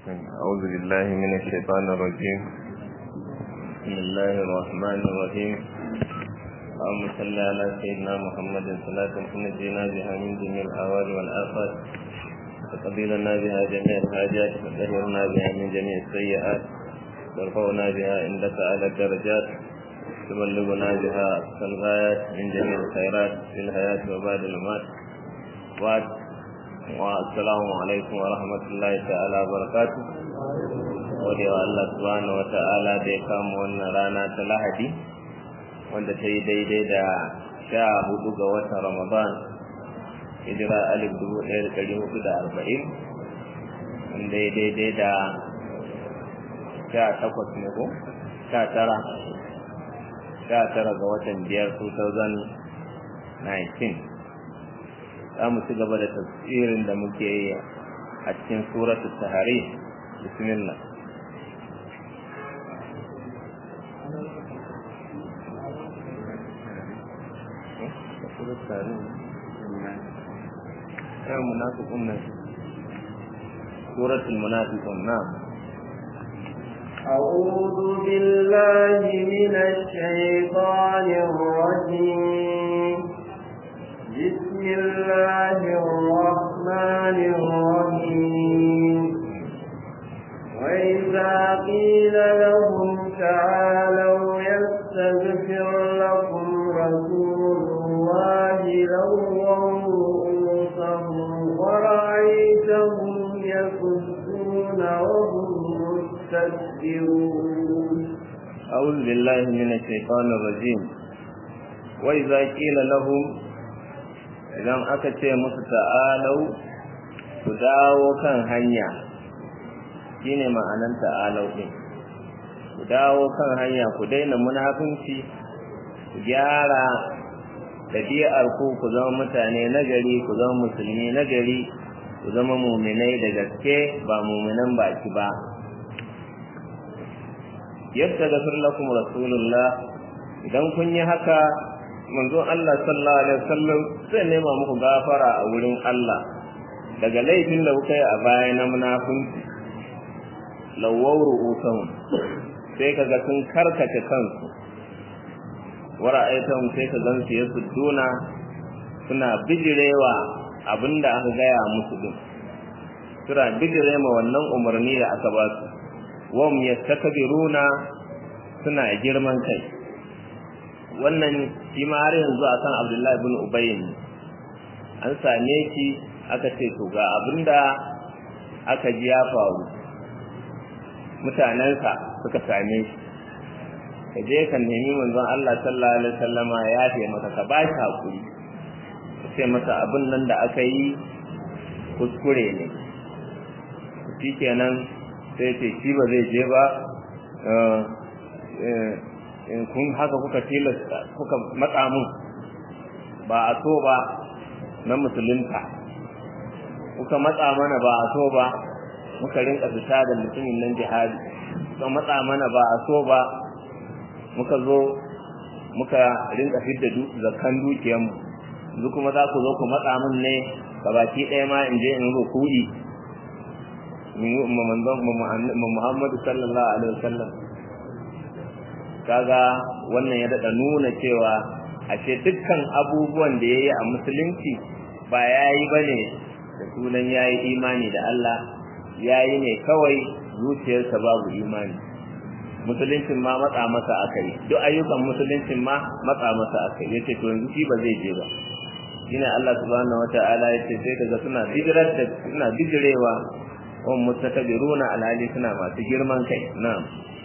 أعوذ بالله من الشيطان الرجيم بسم الله الرحمن الرحيم اللهم صل على سيدنا محمد صلاة تنجينا بها من جميع الأهوال والآفات وتقضي لنا بها جميع الحاجات وتطهرنا بها من جميع السيئات ترفعنا بها عندك على الدرجات تبلغنا بها أقصى الغايات من جميع الخيرات في الحياة وبعد الممات بعد والسلام alaikum wa rahmatullahi ta'ala wa barakatu gode wa Allah subhanahu wa ta'ala da ya kama wannan rana ta lahadi wanda ta yi daidai da sha hudu ga watan ramadan hijira alif dubu ɗaya da ɗari hudu da arba'in wanda ya daidai da sha takwas ne ko sha tara sha tara ga watan biyar 2019 za mu ci gaba da tafsirin da muke yi a cikin suratul tahari bismillah سورة المنافقون نعم أعوذ بالله من الشيطان الرجيم بسم الله الرحمن الرحيم وإذا قيل لهم تعالوا يستغفر لكم رسول الله لووا رؤوسهم ورأيتهم يصدون وهم مستكبرون أعوذ بالله من الشيطان الرجيم وإذا قيل لهم idan aka ce musu ta'alau ku dawo kan hanya shine ma'anan ta'alau din ku dawo kan hanya ku daina munafunci ku gyara ɗabi'ar ku ku zama mutane nagari ku zama musulmi nagari ku zama muminai da gaske ba muminan baki ba yadda gafir lakum rasulullah idan kun yi haka manzon Allah sallallahu alaihi wasallam zai nema muku gafara a wurin Allah daga laifin da kuka yi a baya na munafunci lawwaw ru'usahum sai kaga sun karkace kansu wara'aytahum sai ka gansu ya sudduna suna bijirewa abinda aka gaya musu din suna bijirema wannan umarni da aka ba su wam yastakbiruna suna girman kai wannan shi ma har yanzu akan Abdullahi bin Ubay an same shi aka ce to ga abinda aka ji ya faru mutanensa suka same shi ka je ka nemi manzon Allah sallallahu alaihi wasallama ya ce maka ka ba shi hakuri ka ce masa abin nan da aka yi kuskure ne shikenan sai ce shi ba zai je ba in kun haka kuka tilasta kuka matsa mun ba a so ba na musulunta kuka matsa mana ba a so ba muka rinka fita da mutumin nan jihadi kuka matsa mana ba a so ba muka zo muka rinka fidda zakkan dukiyarmu yanzu kuma za ku zo ku matsa mun ne baki ɗaya ma in je in rukuri Muhammadu sallallahu alaihi wasallam kaga wannan ya daɗa nuna cewa ashe dukkan abubuwan da ya yi a musulunci ba ya yi ba ne da sunan ya yi imani da Allah ya yi ne kawai zuciyarsa babu imani musuluncin ma matsa masa aka yi duk ayyukan musuluncin ma matsa masa aka yi yace to yanzu shi ba zai je ba shine Allah subhanahu wataala yace sai kaga suna bijirar da suna bijirewa wa mustakbiruna alhali suna masu girman kai na'am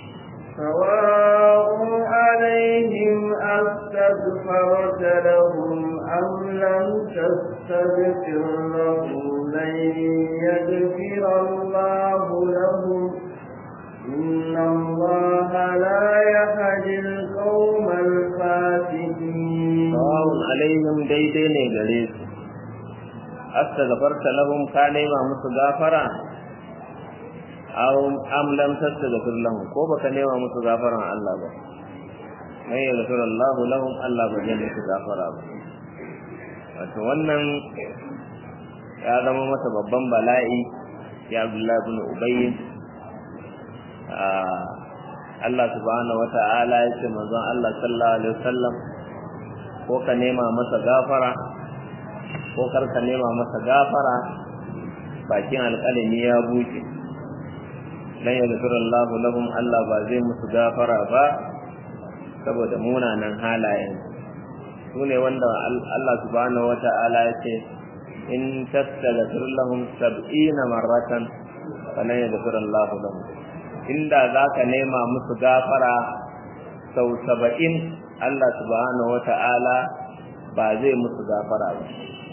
سواء عليهم أستغفرت لهم أم لم تستغفر لهم لن يغفر الله لهم إن الله لا يهدي القوم الفاسقين سواء عليهم ديدين غريب أستغفرت لهم كان ما مستغفرا aw am lam tastaghfir lahum ko baka nema musu gafaran Allah ba mai yaghfir Allah lahum Allah ba zai musu gafara ba wato wannan ya zama masa babban bala'i ya Abdullah ibn Ubay Allah subhanahu wata'ala ya ce manzon Allah sallallahu alaihi wasallam ko ka nema masa gafara ko kar ka nema masa gafara bakin alƙalami ya buce lan yaghfir Allahu lahum Allah ba zai musu gafara ba saboda munanan halayen su ne wanda Allah subhanahu wata'ala ya ce in tastaghfir lahum 70 marratan falan yaghfir Allahu lahum inda zaka nema musu gafara sau 70 Allah subhanahu wata'ala ba zai musu gafara ba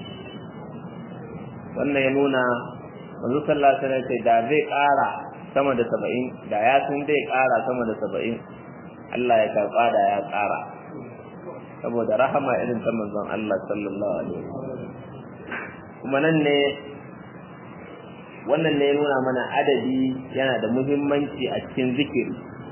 wannan ya nuna manzo sallallahu alaihi wasallam da zai ƙara sama da 70 da ya sun zai ƙara sama da 70 Allah ya karɓa da ya ƙara saboda rahama irin ta manzon Allah sallallahu alaihi wasallam kuma nan ne wannan ne nuna mana adadi yana da muhimmanci a cikin zikiri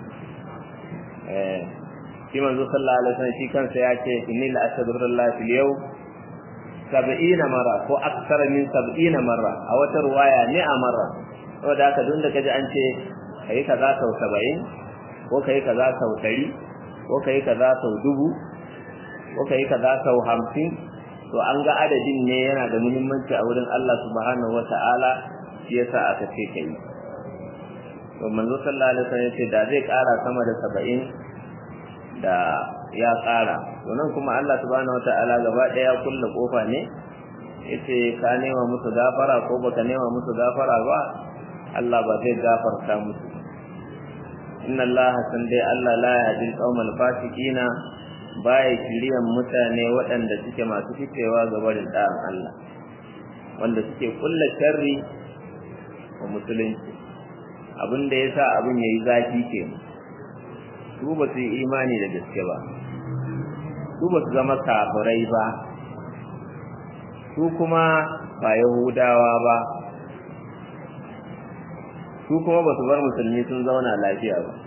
eh shi manzo sallallahu alaihi wasallam shi kansa ya ce inni la astaghfirullah fil yawm 70 mara ko aksar min 70 marra a wata ruwaya ne a marra saboda haka duk da kaji an ce kai kaza sau 70 ko kai kaza sau 100 ko kai kaza sau dubu ko kai kaza sau 50 to an ga adadin ne yana da muhimmanci a wurin Allah subhanahu wata'ala shi yasa aka ce kai to manzo sallallahu alaihi wasallam ce da zai kara sama da 70 da ya kara to nan kuma Allah subhanahu wata'ala gaba daya kullu kofa ne yace ka nema musu gafara ko baka nema musu gafara ba Allah ba zai gafarta musu inna Allah san dai Allah la yahdi al-qawmal fasiqina baya kiriyan mutane waɗanda suke masu fitewa ga barin ɗayan Allah wanda suke kulla sharri wa musulunci abin da ya sa abin ya yi zafi ke su ba su yi imani da gaske ba su ba su zama kafirai ba su kuma ba yahudawa ba su kuma ba su bar musulmi sun zauna lafiya ba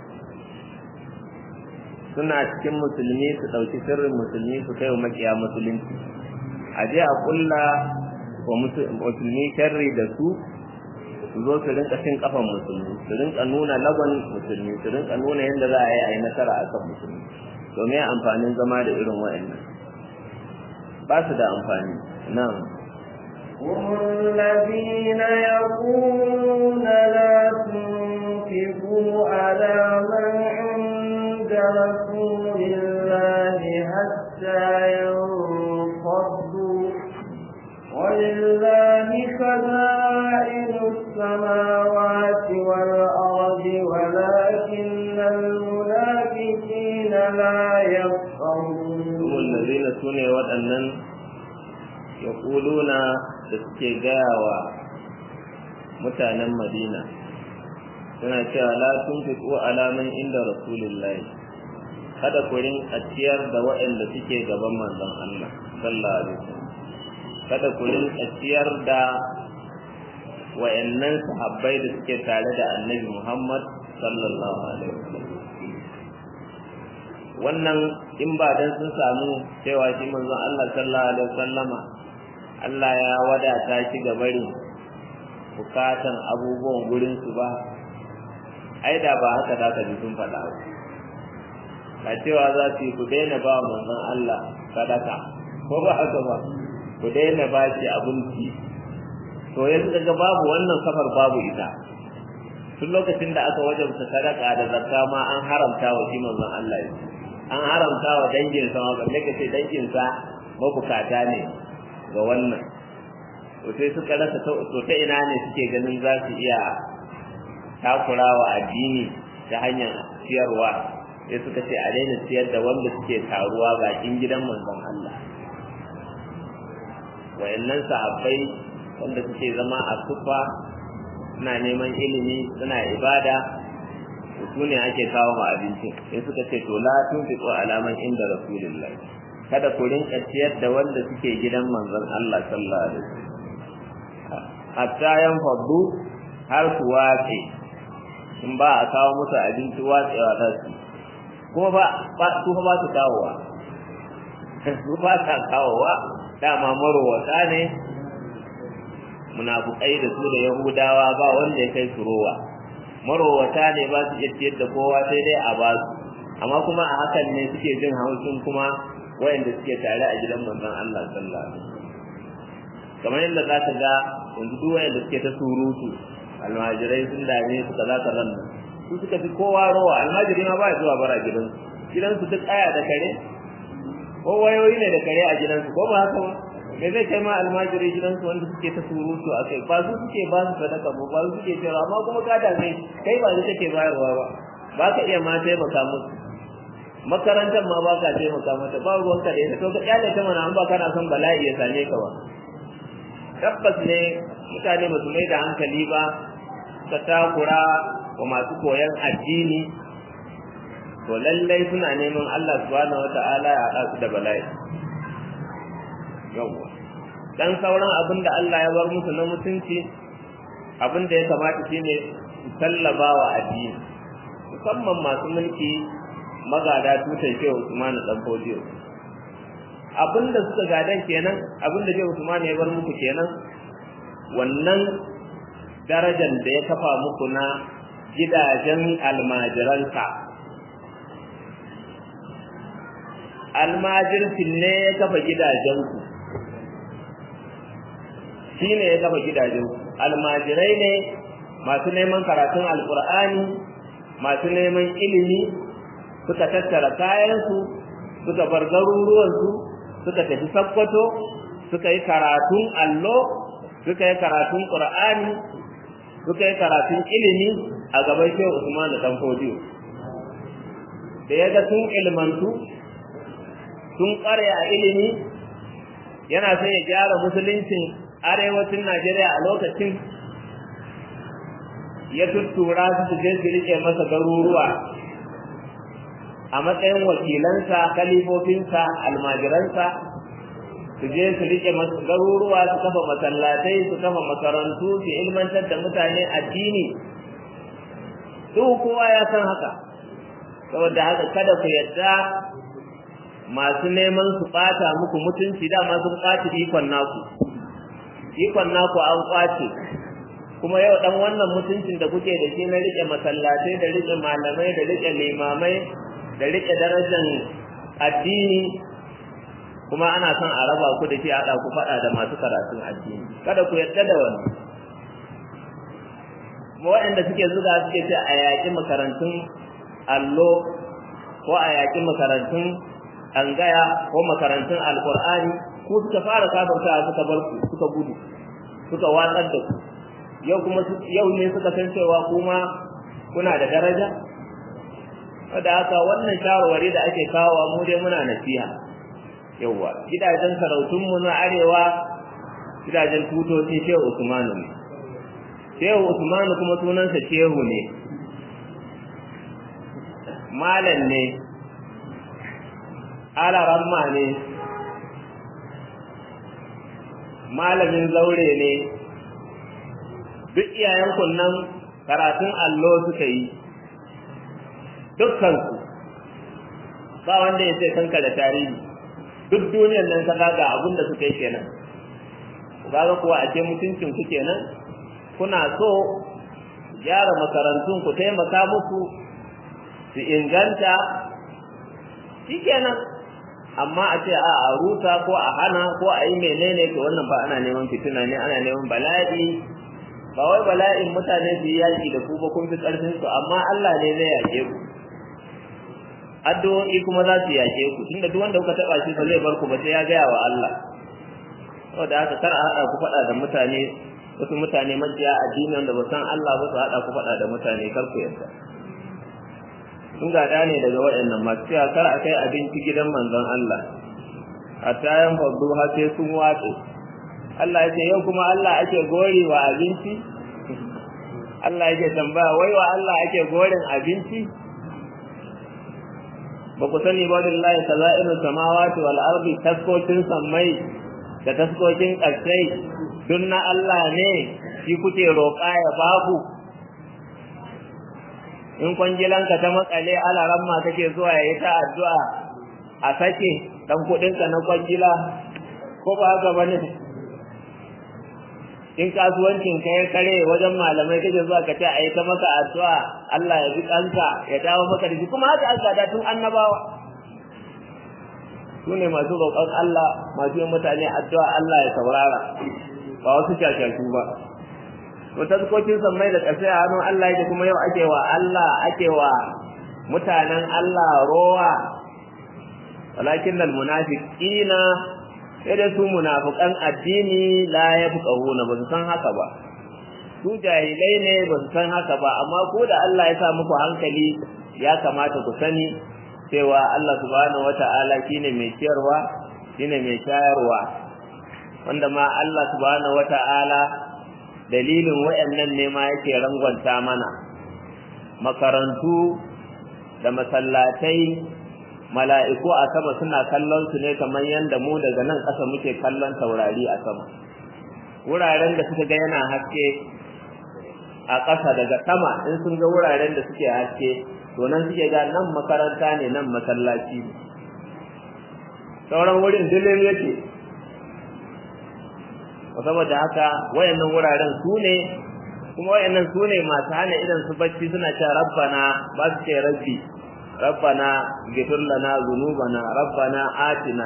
suna cikin musulmi su ɗauki sirrin musulmi su kai wa makiya musulunci a je a kulla wa musulmi sharri da su su zo su rinka cin kafan musulmi su rinka nuna lagon musulmi su rinka nuna yadda za a yi a yi nasara a kan musulmi domin amfanin zama da irin wa'annan ba su da amfani nan هم الذين يقولون لا تنفقوا على من عند رسول الله حتى ينفضوا ولله خزائن السماوات والأرض ولكن المنافقين لا يفقهون هم الذين سنوا waɗannan يقولون da suke gaya wa mutanen Madina suna cewa la tunfiqu ala man inda rasulillahi kada ku rinka ciyar da waɗanda suke gaban manzon Allah sallallahu alaihi wasallam kada ku rinka ciyar da wayannan sahabbai da suke tare da Annabi Muhammad sallallahu alaihi wasallam wannan in ba dan sun samu cewa shi manzon Allah sallallahu alaihi wasallama Allah ya wadata shi ga bari bukatan abubuwan gurin su ba ai da ba haka za ka ji sun faɗa ba ka cewa za su yi ku daina ba manzon Allah sadaka ko ba haka ba ku daina ba shi abinci to yanzu daga babu wannan safar babu ita tun lokacin da aka wajabta sadaka da zakka ma an haramta wa shi manzon Allah an haramta wa danginsa ma balle ka ce danginsa mabukata ne ga wannan to sai suka rasa to ta ina ne suke ganin za su iya takurawa addini ta hanyar siyarwa sai suka ce a daina siyar da wanda suke taruwa bakin gidan manzon Allah wayannan sahabbai wanda suke zama a sufa suna neman ilimi suna ibada su ne ake kawo ma abincin sai suka ce to la tunfiqu alaman inda rasulullah kada ku rinka ciyar da wanda suke gidan manzon Allah sallallahu alaihi wasallam hatta yan faddu har su wace in ba a kawo musu abinci watsewa za su kuma ba ba su ba su kawowa su ba ta kawowa dama marowata ne munafukai da su da yahudawa ba wanda ya kai su rowa marowata ne ba su iya ciyar da kowa sai dai a ba su amma kuma a hakan ne suke jin haushin kuma wayanda suke tare a gidan manzon Allah sallallahu alaihi wasallam kamar yadda za ka ga yanzu duk wayanda suke ta surutu almajirai sun dame su kaza kaza nan su suka fi kowa rowa almajiri ma ba ya zuwa bara gidansu gidansu duk aya da kare ko wayoyi ne da kare a gidansu ko ba haka ba me zai kai ma almajiri gidansu wanda suke ta surutu a kai ba su suke ba su sadaka ba ba su suke cewa amma kuma ka da kai kai ba su kake bayarwa ba ba ka iya ma taimaka musu makarantar ma ba ka taimaka mata ba ruwan ka da ita to ka kyale ta mana an ba kana son bala'i ya same ka ba tabbas ne mutane ba su mai da hankali ba suka takura wa masu koyon addini to lallai suna neman Allah subhanahu wata'ala ya haɗa su da bala'i yawwa dan sauran abin da Allah ya bar musu na mutunci abin da ya kamata shine su sallaba wa addini musamman masu mulki magada tutar shehu Usman dan Fodiyo abin da suka gadan kenan abin da shehu Usman ya bar muku kenan wannan darajar da ya kafa muku na gidajen almajiransa almajirsin ne ya kafa gidajenku shi ne ya kafa gidajenku almajirai ne masu neman karatun alkur'ani masu neman ilimi suka tattara kayansu suka bar garuruwansu suka tafi sakkwato suka yi karatun allo suka yi karatun qur'ani suka yi karatun ilimi a gaban shehu usman da fodiyo da ya ga sun ilmantu sun ƙware a ilimi yana son ya gyara musuluncin arewacin najeriya a lokacin ya tuttura su su je su riƙe masa garuruwa a matsayin wakilansa kalifofinsa almajiransa su je su riƙe garuruwa su kafa masallatai su kafa makarantu su ilmantar da mutane addini duk kowa ya san haka saboda haka kada ku yadda masu neman su ɓata muku mutunci dama sun ɓaci ikon naku ikon naku an ƙwace kuma yau dan wannan mutuncin da kuke da shi na riƙe masallatai da riƙe malamai da riƙe limamai da riƙe darajar addini kuma ana son a raba ku da shi a ku faɗa da masu karatun addini kada ku yarda da wani kuma waɗanda suke zuga suke ce a yaƙi makarantun allo ko a yaƙi makarantun angaya ko makarantun alƙur'ani ko suka fara kafarta suka bar ku suka gudu suka watsar da ku yau kuma yau ne suka san cewa kuma kuna da daraja da haka wannan shawarwari da ake kawo mu dai muna nasiha yauwa gidajen sarautunmu na arewa gidajen tutoci shehu usmanu ne shehu usmanu kuma sunansa shehu ne malam ne alaramma ne malamin zaure ne duk iyayen kunnan karatun allo suka yi dukkansu ba wanda ya ce kanka da tarihi duk duniyar nan ka ga abin da suka yi kenan kaga kuwa a ce mutuncin ku kenan kuna so gyara makarantun ku taimaka muku su inganta shikenan amma a ce a a rusa ko a hana ko a yi menene to wannan ba ana neman fitina ne ana neman bala'i ba wai bala'in mutane su yi yaki da ku ba kun fi karfin su amma Allah ne zai yake ku addu'o'i kuma za su yake ku tunda duk wanda kuka taba shi ba zai bar ku ba sai ya gaya wa Allah saboda haka kar a haɗa ku faɗa da mutane wasu mutane majiya addinin da ba san Allah ba su haɗa ku faɗa da mutane kar ku yarda sun gada ne daga waɗannan masu cewa kar a kai abinci gidan manzon Allah a tayan babbu har sai sun watse Allah ya ce yau kuma Allah ake gori wa abinci Allah yake tambaya wai wa Allah ake gorin abinci ba ku sani ba lillahi kaza'inu samawati wal ardi taskokin sammai da taskokin ƙarsai duk na Allah ne shi kuke roƙa ya babu in kwangilanka ta makale alaran ma kake zuwa yayi ta addu'a a sake dan kuɗinka na kwangila ko ba haka bane in kasuwancin ka ya kare wajen malamai kake zuwa ka ce a yi ta maka addu'a Allah ya bi kanka ya dawo maka da shi kuma haka aka da tun annabawa su ne masu roƙon Allah masu yin mutane addu'a Allah ya saurara ba wasu shashashu ba to tazkokin sammai da ƙasa a hannun Allah yake kuma yau ake wa Allah ake wa mutanen Allah rowa walakin al munafiqina sai da su munafiqan addini la yafqahuna ba su san haka ba su jahilai ne ba su san haka ba amma ko da Allah ya sa muku hankali ya kamata ku sani cewa Allah subhanahu wata'ala shine mai ciyarwa shine mai shayarwa wanda ma Allah subhanahu wata'ala dalilin wayannan ne ma yake rangwanta mana makarantu da masallatai mala'iku a sama suna kallon su ne kamar yadda mu daga nan ƙasa muke kallon taurari a sama wuraren da suka ga yana haske a ƙasa daga sama in sun ga wuraren da suke haske to nan suke ga nan makaranta ne nan masallaci ne sauran wurin dilin yake saboda haka wayannan wuraren su ne kuma wayannan su ne masu hana idan su bacci suna cewa rabbana ba su ce rabbi rabbana ghfir lana dhunubana rabbana atina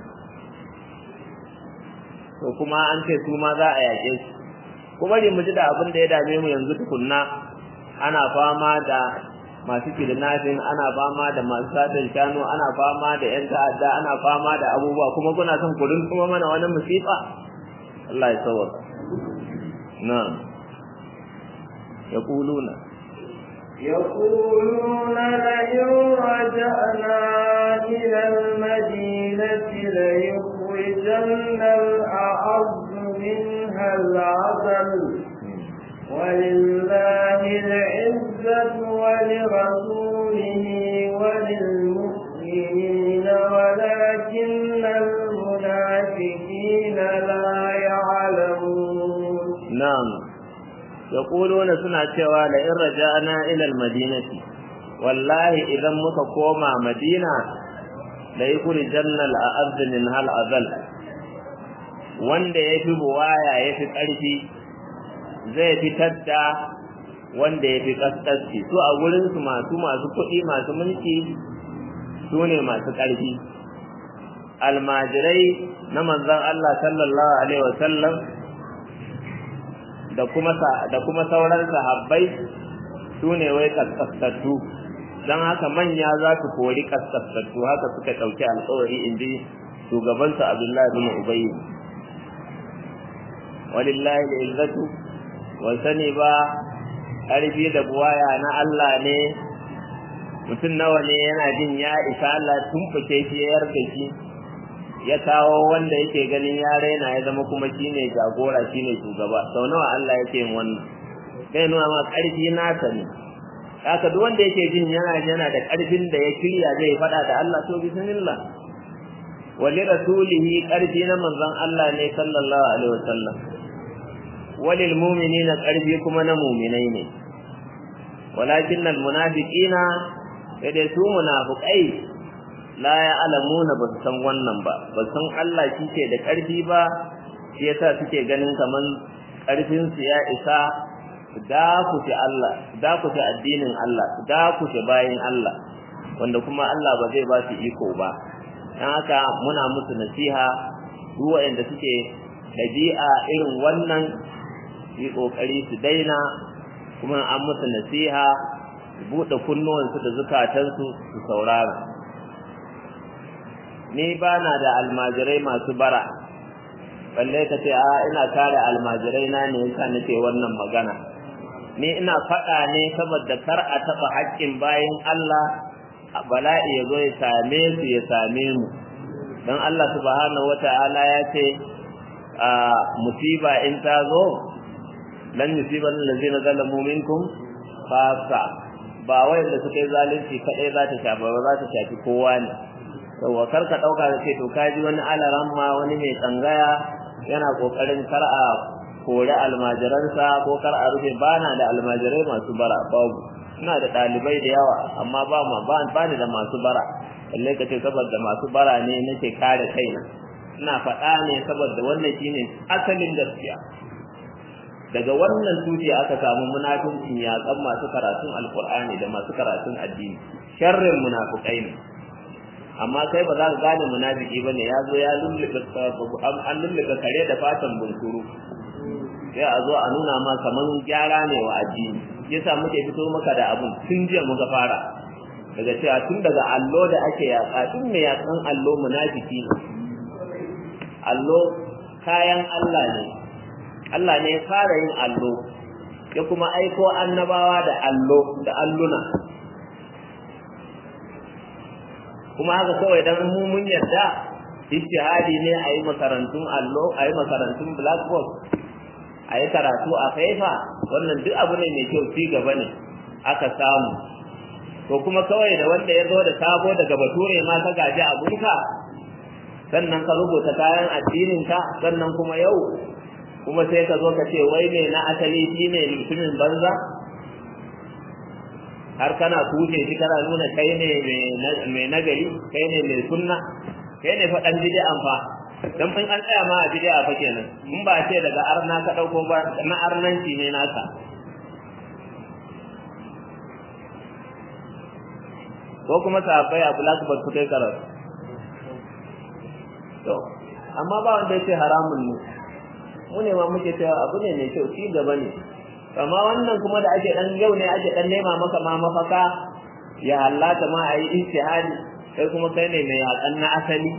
to kuma an ce su ma za a yake su kuma ne mu ji da abin da ya dame mu yanzu tukunna ana fama da masu kidnapping ana fama da masu satin shanu ana fama da yan ta'adda ana fama da abubuwa kuma kuna son ku kuma mana wani musifa Allah ya sauka na'am yaquluna يقولون لئن رجعنا إلى المدينة ليخرجن الأعز منها العذل ولله العزة ولرسوله وللمؤمنين ولكن المنافقين لا يعلمون نعم yaquluna suna cewa la in raja'na ila al-madinati wallahi idan muka koma madina la yakuri jannal a'azz min hal azal wanda yafi buwaya yafi karfi zai fitar da wanda yafi kaskanci su a gurin su masu masu kuɗi masu mulki su ne masu karfi almajirai na manzon Allah sallallahu alaihi wasallam da kuma da kuma sauran sahabbai su ne wai kaskastattu don haka manya za su kori kaskastattu haka suka ɗauki alƙawari in ji shugabansu abdullahi bin ubayy walillahi al'izzatu wa sani ba ƙarfi da buwaya na Allah ne mutum nawa ne yana jin ya isa Allah tumfuke shi ya yarda shi ya kawo wanda yake ganin ya raina ya zama kuma shine jagora shine shugaba sau nawa Allah yake yin wannan sai nuna ma ƙarfi nasa ne haka duk wanda yake jin yana yana da ƙarfin da ya kirya zai faɗa da Allah to bismillah wali rasulihi ƙarfi na manzon Allah ne sallallahu alaihi wasallam walil mu'minina ƙarfi kuma na mu'minai ne walakin al munafiqina sai su munafiqai la ya alamuna ba su san wannan ba ba san Allah shi ke da ƙarfi ba shi yasa suke ganin kaman ƙarfin su ya isa da ku ci Allah da ku ci addinin Allah da ku ci bayin Allah wanda kuma Allah ba zai ba su iko ba dan haka muna musu nasiha duk waɗanda suke dabi'a irin wannan yi kokari su daina kuma an musu nasiha buɗe kunnuwansu da zukatansu su saurara ni ba na da almajirai masu bara balle ka ce a ina kare almajirai na ne yasa nake wannan magana ni ina faɗa ne saboda kar a taɓa haƙƙin bayan Allah bala'i ya zo ya same su ya same mu don Allah subhanahu wata'ala ya ce a musiba in ta zo lan yusiban allazina zalamu minkum fasa ba wai da suka yi zalunci kadai za ta shafa ba za ta shafi kowa ne yawwa kar ka dauka da ce to kaji wani alaran ma wani mai tsangaya yana kokarin kar a kore almajiransa ko kar a rufe bana da almajirai masu bara babu ina da dalibai da yawa amma ba ma ba ni da masu bara lalle ka ce saboda masu bara ne nake kare kaina ina faɗa ne saboda wannan shine asalin gaskiya daga wannan tushe aka samu munafincin yaƙan masu karatun alkur'ani da masu karatun addini sharrin munafukai ne amma kai ba za ka gane munafiki ba ne ya zo ya lulluɓe an lulluɓe kare da fatan bunsuru sai a zo a nuna ma kaman gyara ne wa addini yasa muke fito maka da abun tun jiya muka fara daga cewa tun daga allo da ake yaƙa tun mai yaƙan allo munafiki ne allo kayan Allah ne Allah ne ya fara yin allo ya kuma aiko annabawa da allo da alluna kuma haka kawai dan mu mun yarda ijtihadi ne a yi makarantun allo a yi makarantun blackboard a yi karatu a faifa wannan duk abu ne mai kyau ci gaba ne aka samu to kuma kawai da wanda ya zo da sabo daga bature ma ka gaji abunka sannan ka rubuta kayan addininka sannan kuma yau kuma sai ka zo ka ce wai me na asali shine mutumin banza har kana kuje shi kana nuna kai ne mai nagari kai ne mai sunna kai ne faɗan bid'an fa dan in an tsaya ma a bid'a fa kenan in ba ce daga arna ka dauko ba na arnanci ne naka ko kuma sahabbai a blackboard su kai karatu to amma ba wanda ya ce haramun ne mu ne ma muke cewa abu ne mai kyau ci gaba ne amma wannan kuma da ake dan yau ne ake dan nema maka ma mafaka ya hallata ma a yi ijtihadi kai kuma kai ne mai yakan na asali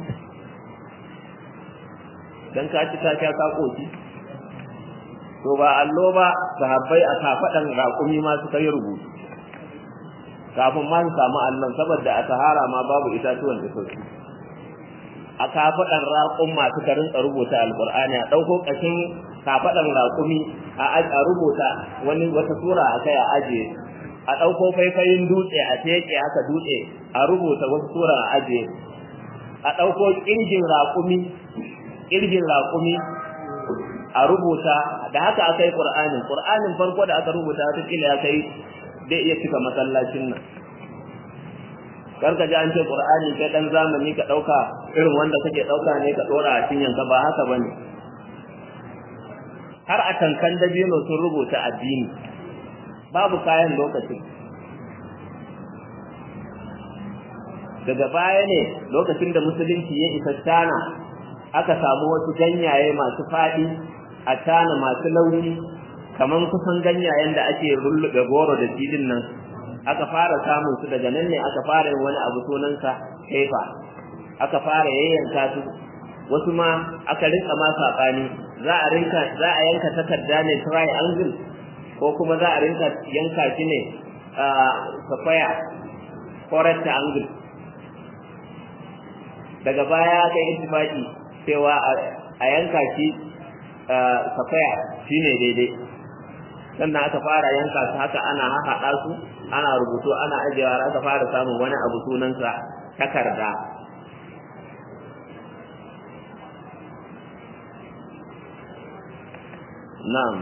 dan ka ci ka ka koki to ba allo ba sahabbai a kafadan raƙumi ma suka yi rubutu kafin ma su samu allon saboda a sahara ma babu itatuwan da sauki a kafaɗan raƙun masu karin a rubuta alƙur'ani a ɗauko ƙashin kafaɗan raƙumi a rubuta wani wata sura a kai a ajiye a ɗauko faifayin dutse a teke haka dutse a rubuta wata sura a ajiye a ɗauko ƙirgin raƙumi ƙirgin raƙumi a rubuta da haka aka yi ƙur'anin ƙur'anin farko da aka rubuta wata ƙila ya kai zai iya cika masallacin nan kar ka ji an ce qur'ani kai dan zamani ka dauka irin wanda kake dauka ne ka dora a cinyan ka ba haka bane har a tankan dabino sun rubuta addini babu kayan lokacin daga baya ne lokacin da musulunci ya isa tana aka samu wasu ganyaye masu faɗi a tana masu launi kaman kusan ganyayen da ake rullube goro da jidin nan aka fara samun su daga nan ne aka fara yin wani abu sunansa kaifa aka fara yayyanka su wasu ma aka rinka ma sabani za a rinka za a yanka takarda ne triangle ko kuma za a rinka yanka shi ne safaya ko rectangle daga baya aka yi ittifaki cewa a yanka shi safaya shine daidai sannan aka fara yanka su haka ana haɗa su ana rubutu ana ajiyewa aka fara samun wani abu sunansa takarda na'am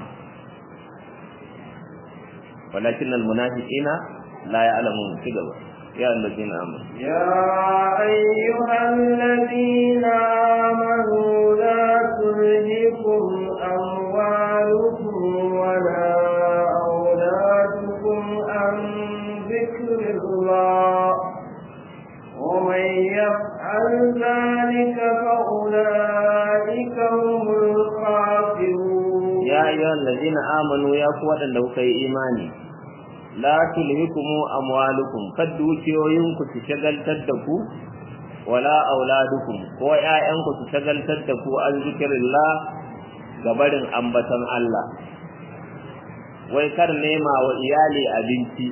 walakin almunafiqina la ya'lamun cigaba ya allazina amanu يا أيها الذين آمنوا لا تلهكم أموالكم ولا أولادكم عن ذكر الله ومن يفعل ذلك فأولئك هم الخاسرون ya ayyuhal ladina amanu ya ku wadanda kuka yi imani la tulhikum amwalukum kad dukiyoyinku su shagaltar da ku wala auladukum ko ƴaƴanku su shagaltar da ku an zikrillah ga barin ambatan Allah wai kar nema wa iyali abinci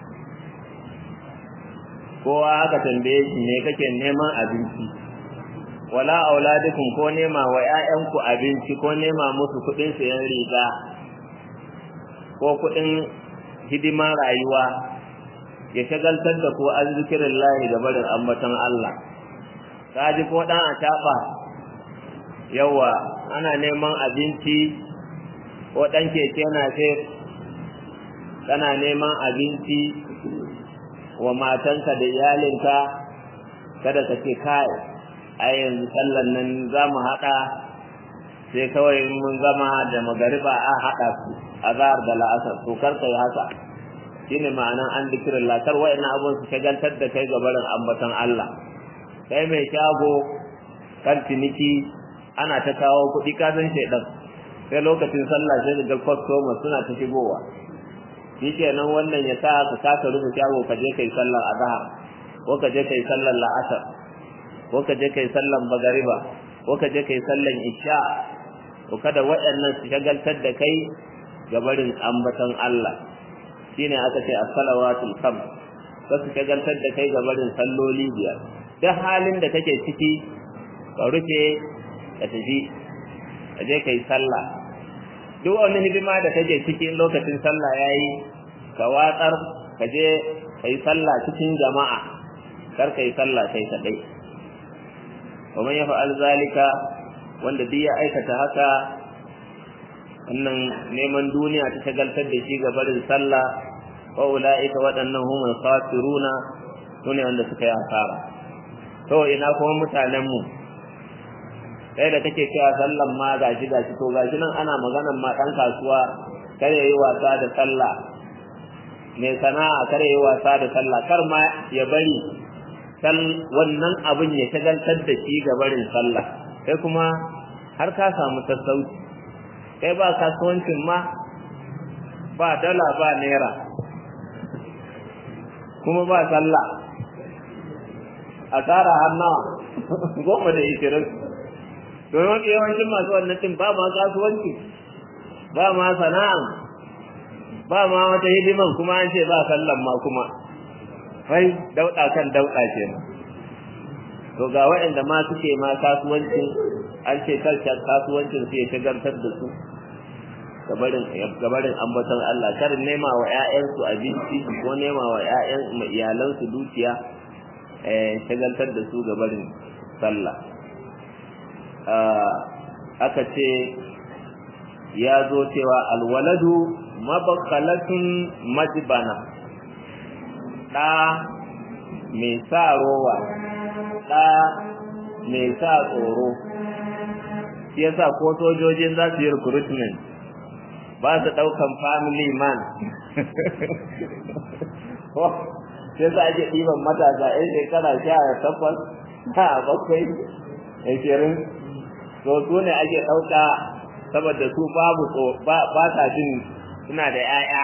kowa aka tambaye shi ne kake neman abinci wala auladukum ko nema wa ƴaƴanku abinci ko nema musu kuɗin sayan riga ko kuɗin hidiman rayuwa ya shagaltar da ku an zikirin lahi da barin ambatan Allah kaji ko ɗan a taɓa yawa ana neman abinci ko ɗan keke na sai kana neman abinci wa matanka da iyalinka kada ka ce kai a yanzu sallan nan za mu haɗa sai kawai mun zama da magariba a haɗa su azhar da la'asar to kar kai haka shine ma'anan an dikirin lakar wa'ina abun su shagaltar da kai gabarin ambaton Allah kai mai shago kan ciniki ana ta kawo kuɗi ka san shaidan sai lokacin sallah sai ga customer suna ta shigowa shikenan wannan ya sa ka kasa rufe shago ka je kai sallar azhar ko ka je kai sallar la'asar ko ka je kai sallar magariba ko ka je kai sallar isha ko kada waɗannan su shagaltar da kai gabarin ambaton Allah shine aka ce as-salawatul khams ka su shagaltar da kai gabarin salloli biyar duk halin da kake ciki ka rufe ka tafi ka je kai sallah duk wani hidima da kake ciki lokacin sallah yayi ka watsar ka je kai sallah cikin jama'a kar kai sallah kai kadai wa man yaf'al zalika wanda duk ya aikata haka wannan neman duniya ta shagaltar da shi ga barin sallah wa ulaika waɗannan humul khasiruna sune wanda suka yi asara to ina kuma mutanen mu kai da kake cewa sallan ma gashi gashi to gashi nan ana maganan ma dan kasuwa kare yi wasa da sallah mai sana'a kare yi wasa da sallah kar ma ya bari sal wannan abin ya shagaltar da shi ga barin sallah kai kuma har ka samu sassauci kai ba kasuwancin ma ba dala ba naira kuma ba sallah a tsara har nawa goma da ishirin domin yawancin masu wannan din ba ma kasuwanci ba ma sana'a ba ma wata hidiman kuma an ce ba sallan ma kuma wai dauɗa kan dauɗa ce to ga waɗanda ma suke ma kasuwancin an ce karshen kasuwancin su ya shagartar da su gabarin ambaton Allah kar nema wa ƴaƴansu abinci ko nema wa ƴaƴan iyalansu dukiya eh shagaltar da su gabarin sallah aka ce ya zo cewa alwaladu mabakalatun majbana ɗa mai sa rowa ɗa mai sa tsoro shi yasa ko sojojin za su yi recruitment ba su ɗaukan family man sai sa ake ɗiban matasa yan shekara sha takwas sha bakwai ashirin to su ne ake ɗauka saboda su babu ba sa jin suna da 'ya'ya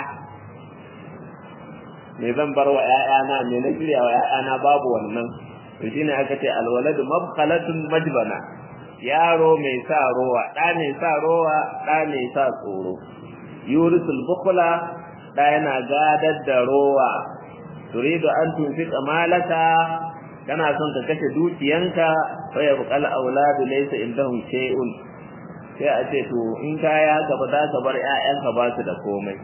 me zan bar wa 'ya'yana me na shirya wa 'ya'yana babu wannan to shine aka ce alwaladu mabkhalatun majbana yaro mai sa rowa ɗa mai sa rowa ɗa mai sa tsoro yurisul bukhla ɗa yana gadar da rowa turidu an tunfiqa malaka kana son ka kashe dukiyanka fa ya buqal auladu laysa indahum shay'un sai a ce to in kaya ka ba za ka bar ƴaƴanka ba su da komai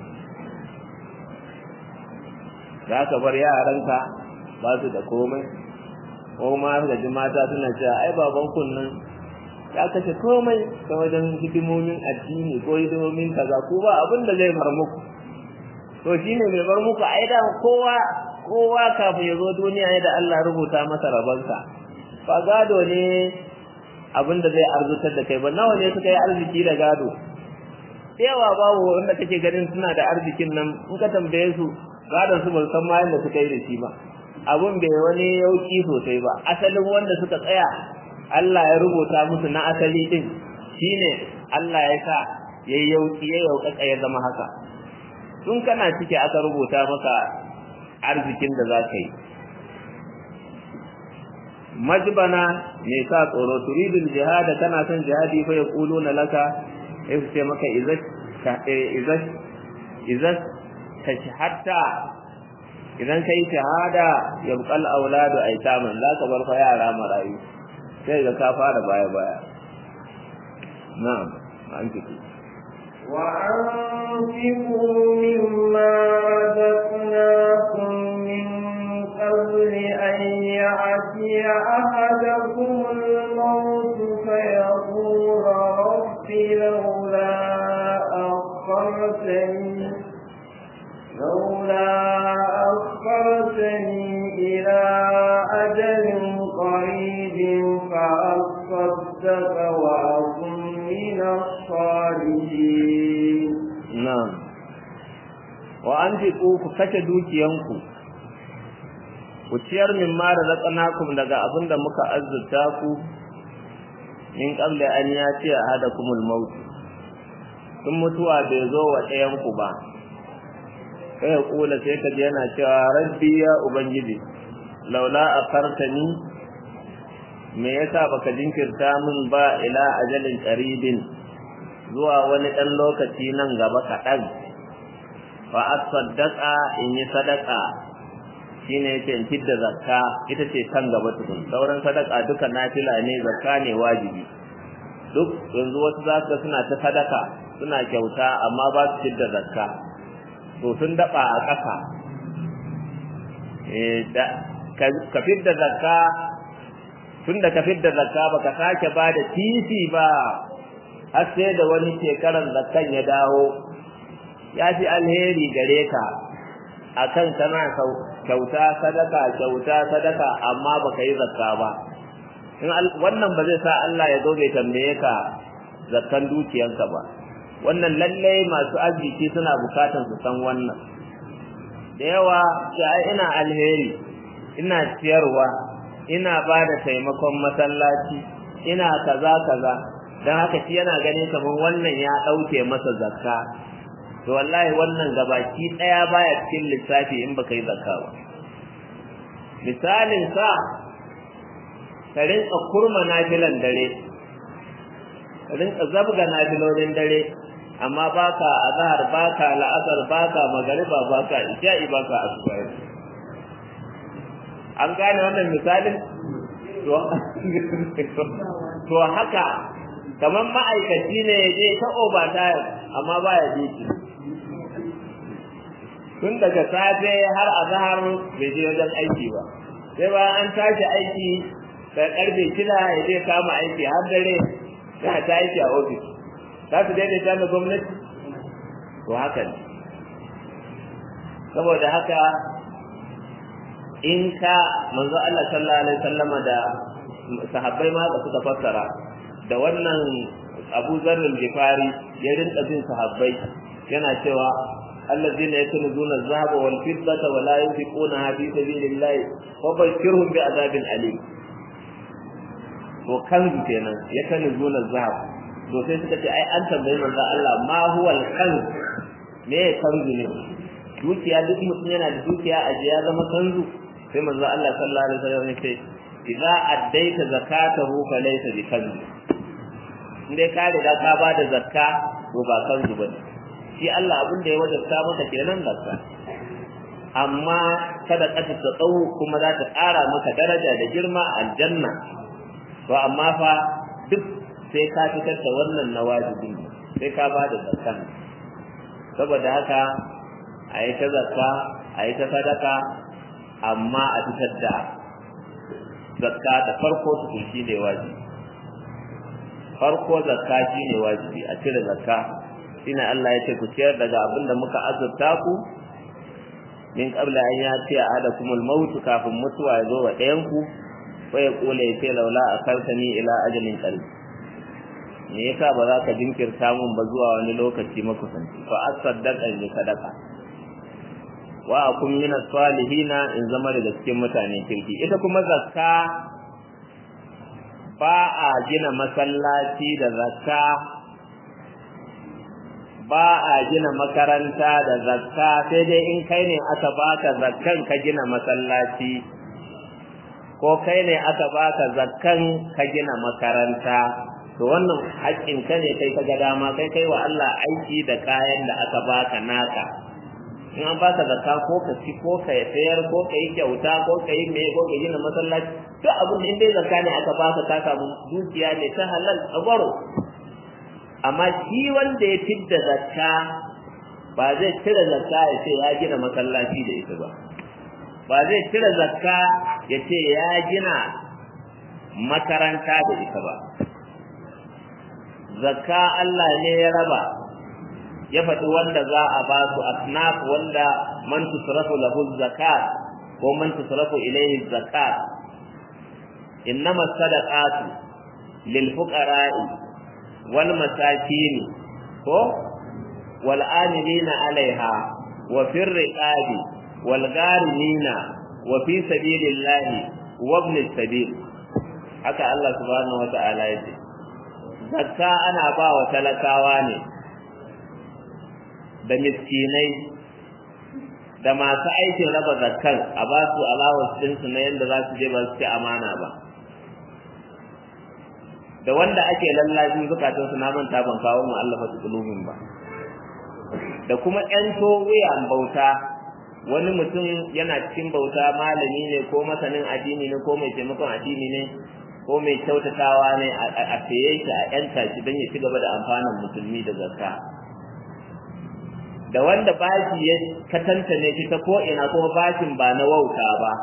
za ka bar yaranka ba su da komai ko ma ga ji mata suna cewa ai baban kunnan ya kashe komai ta wajen hidimomin addini ko hidimomin kaza ko ba abin da zai bar muku to shine mai bar muku ai da kowa kowa kafin ya zo duniya ne da Allah rubuta masa rabansa ba gado ne abin da zai arzutar da kai ba nawa ne suka yi arziki da gado yawa babu wanda kake ganin suna da arzikin nan in ka tambaye su gadon su ban san ma yadda suka yi da shi ba abun bai wani yauki sosai ba asalin wanda suka tsaya Allah ya rubuta musu na asali din shine Allah ya sa yayi yauki ya yaukaka ya zama haka tun kana cike aka rubuta maka arzikin da za ka yi majbana me sa tsoro turidul jihad kana son jihadi fa yaquluna laka sai su ce maka izas izas izas tashhadta idan kai shahada yabqal auladu aitaman za ka bar fa yara marayu sai ga ka fara baya baya na'am an fito وأنفقوا مما رزقناكم من قبل أن يأتي أحدكم الموت فيقول رب لولا أخرتني لولا أخرتني إلى أجل قريب فأصدق وأكن من an fi ku kashe dukiyanku ku ciyar min ma da razaqnakum daga abin da muka azurta ku min qabla an yati ahadakumul maut tun mutuwa bai zo wa ɗayan ku ba kai kula sai ka ji yana cewa rabbi ya ubangiji laula akartani me yasa baka jinkirta min ba ila ajalin qaribin zuwa wani dan lokaci nan gaba kaɗan fa asaddaqa in yi sadaka shine yace in fidda zakka ita ce kan gaba tukun sauran sadaka duka nafila ne zakka ne wajibi duk yanzu wasu za su suna ta sadaka suna kyauta amma ba su fidda zakka to sun daba a ƙasa eh da ka fidda zakka tunda ka fidda zakka baka sake ba da titi ba har sai da wani shekaran zakkan ya dawo ya fi alheri gare ka akan kana kyauta sadaka kyauta sadaka amma baka yi zakka ba in wannan ba zai sa Allah ya zo bai tambaye ka zakkan dukiyanka ba wannan lalle masu arziki suna bukatan su san wannan da yawa sai ina alheri ina ciyarwa ina ba da taimakon masallaci ina kaza kaza don haka shi yana ganin kamar wannan ya ɗauke masa zakka to wallahi wannan gabaki ɗaya baya cikin lissafi in baka yi zakka ba misalin sa ka rinka kurma nafilan dare ka rinka zabga nafilolin dare amma baka azhar baka la'asar baka magariba baka isha'i baka asuba an gane wannan misalin to haka kamar ma'aikaci ne ya je ta overtime amma ba ya je tun daga safe har azhar bai je wajen aiki ba sai ba an tashi aiki da karfe shida ya je kama aiki har dare sai ta aiki a ofis za su daidaita da gwamnati to haka ne saboda haka in ka manzo Allah sallallahu alaihi wasallama da sahabbai ma da suka fassara da wannan Abu Zarr al-Ghifari ya rinka bin sahabbai yana cewa allazina yakunuzuna adh-dhahaba wal fiddata wa la yunfiquna fi sabilillah wa bashirhum bi adabin alim to kanzu kenan yakunuzuna adh-dhahab to sai suka ce ai an tambayi manzo Allah ma huwa al-kanz me kanzu ne dukiya duk mutum yana da dukiya a ya zama kanzu sai manzo Allah sallallahu alaihi wasallam ya ce idza addaita zakatahu fa laysa bi kanz indai ka riga ka ba da zakka to ba kanzu bane shi Allah abin da ya wajabta maka kenan zakka amma kada ka ta tsawo kuma za ta ƙara maka daraja da girma a aljanna to amma fa duk sai ka fitar da wannan na wajibi sai ka ba da zakka saboda haka a yi ta zakka a yi ta sadaka amma a fitar da zakka da farko tukun shi ne wajibi farko zakka shi ne wajibi a cire zakka shine Allah ya ce ku ciyar daga abin da muka azurta ku min qabla an yati ahadakumul maut kafin mutuwa ya zo wa ɗayan ku wa ya kula ya ce laula akartani ila ajalin qarib me yasa ba za ka jinkirta mun ba zuwa wani lokaci makusanci fa asaddaqa ni sadaka wa akun min salihina in zama daga cikin mutane kirki ita kuma zakka ba a gina masallaci da zakka ba a gina makaranta da zakka sai dai in kai ne aka baka zakkan ka gina masallaci ko kai ne aka baka zakkan ka gina makaranta to wannan haƙƙin ka ne kai ka ga dama kai kai wa Allah aiki da kayan da aka baka naka in an baka zakka ko ka ci ko ka sayar ko ka yi kyauta ko ka yi mai ko ka gina masallaci duk abin da in dai zakka ne aka baka ka samu dukiya ne ta halal tsagwaro amma shi wanda ya fidda zakka ba zai cire zakka ya ce ya gina masallaci da ita ba ba zai cire zakka ya ce ya gina makaranta da ita ba zakka Allah ne ya raba ya faɗi wanda za a ba su asnaf wanda man tusrafu lahu zakat ko man tusrafu ilayhi zakat innama sadaqatu lil fuqara'i wal masakin ko wal amilina alaiha wa fir riqabi wal gharimina wa fi sabilillahi wa ibn sabil haka Allah subhanahu wata'ala ya ce zakka ana ba wa talakawa ne da miskinai da masu aikin raba zakkan a ba su allowance ɗinsu na yadda za su je ba su ci amana ba da wanda ake lallacin zukatan su na manta ban kawo mu Allah fa kulubin ba da kuma ƴan wuyan bauta wani mutum yana cikin bauta malami ne ko masanin addini ne ko mai taimakon addini ne ko mai kyautatawa ne a saye shi a ƴanta shi don ya ci gaba da amfanin musulmi da zakka da wanda bashi ya katanta ne shi ta ko ina kuma bashin ba na wauta ba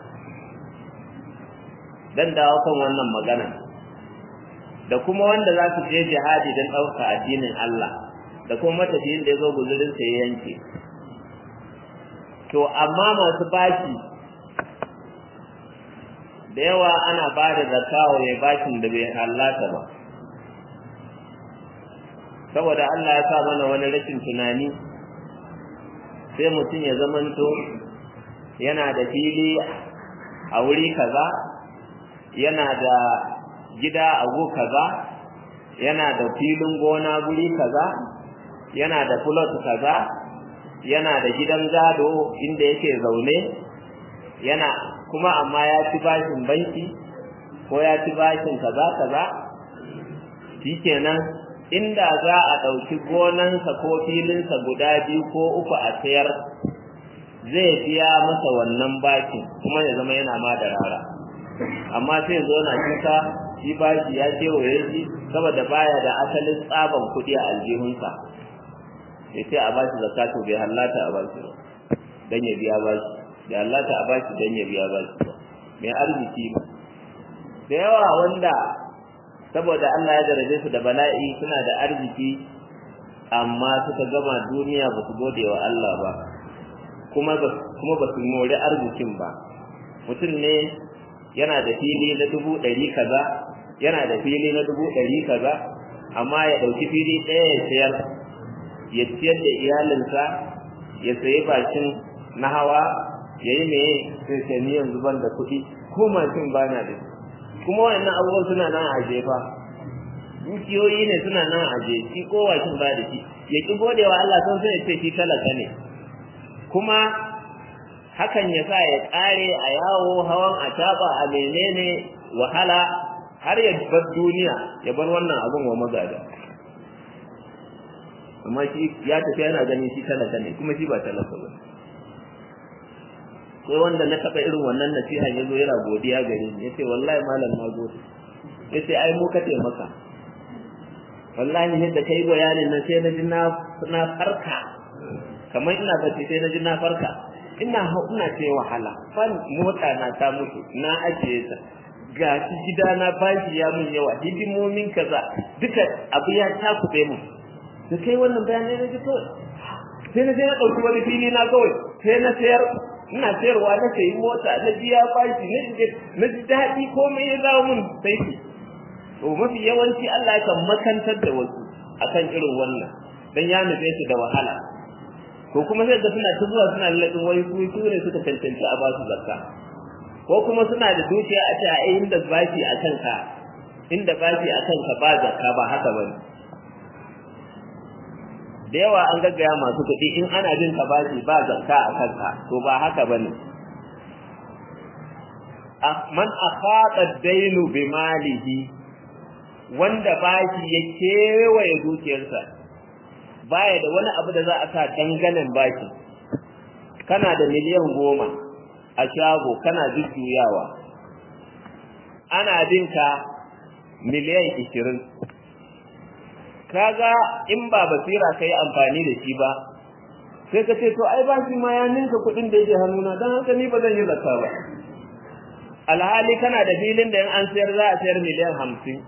dan dawo kan wannan magana da kuma wanda za su je jihadi don ɗauka addinin Allah da kuma matafiyin da ya zo guzurin sa ya yanke to amma masu bashi da yawa ana ba da zakawa mai bashin da bai hallata ba saboda Allah ya sa mana wani rashin tunani sai mutum ya zamanto yana da fili a wuri kaza yana da gida a go kaza yana da filin gona guri kaza yana da fulot kaza yana da gidan gado inda yake zaune yana kuma amma ya ci bashin banki ko ya ci bashin kaza kaza shikenan inda za a ɗauki gonansa ko filinsa guda biyu ko uku a sayar zai biya masa wannan bakin kuma ya zama yana ma da rara amma sai zo na cuta shi bashi ya kewaye shi saboda baya da asalin tsaban kuɗi a aljihunsa ya ce a bashi zakatu bai hallata a bashi ba don ya biya bashi bai hallata a bashi don ya biya bashi ba mai arziki ba da yawa wanda saboda Allah ya jarabe su da bala'i suna da arziki amma suka gama duniya ba su gode wa Allah ba kuma ba kuma ba su mori arzikin ba mutum ne yana da fili na dubu ɗari kaza yana da fili na dubu ɗari kaza amma ya ɗauki fili ɗaya ya sayar ya ciyar da iyalinsa ya sayi bakin na hawa ya yi meye sai sai ni yanzu ban da kuɗi ko mashin ba na da kuma wannan abubuwan suna nan a jefa dukiyoyi ne suna nan a je shi ko washin ba da shi ya ki godewa Allah sun sai ya ce shi talaka ne kuma hakan ya sa ya kare a yawo hawan a taba a menene wahala har ya bar duniya ya bar wannan abun wa magada amma shi ya tafi yana ganin shi talaka ne kuma shi ba talaka ba sai wanda na taɓa irin wannan nasiha ya zo yana godiya gare ni ya ce wallahi malam na gode ya ce ai mu ka taimaka wallahi yadda kai bayanin nan sai na ji na farka kamar ina bacci sai na ji na farka ina hau ina ce wahala fan mota na ta mutu na ajiye ta ga shi gida na bashi ya mun yawa hidimomin kaza duka abu ya takuɗe mu da kai wannan bayanai na ji kawai sai na je na ɗauki wani fili na kawai sai na sayar ina sayarwa na sayi mota na biya bashi na ji daɗi komai ya zama mun sai to mafi yawanci Allah ya kan makantar da wasu akan irin wannan dan ya nufe su da wahala ko kuma sai ga suna ta zuwa suna lalladin wai su su ne suka cancanci a basu zakka ko kuma suna da dukiya a ce a inda bashi a kanka inda bashi a kanka ba zakka ba haka bane da yawa an gaggaya masu kuɗi in ana jin ka bashi ba zakka a kanka to ba haka bane man akhata ad-dainu bi malihi wanda bashi ya kewaye dukiyarsa baya da wani abu da za a sa danganen baki kana da miliyan goma a shago kana jujjuyawa ana binka miliyan ishirin kaga in ba basira ka yi amfani da shi ba sai ka ce to ai ba shi ma ya ninka kuɗin da yake hannuna don haka ni ba zan yi zakka ba alhali kana da filin da in an sayar za a sayar miliyan hamsin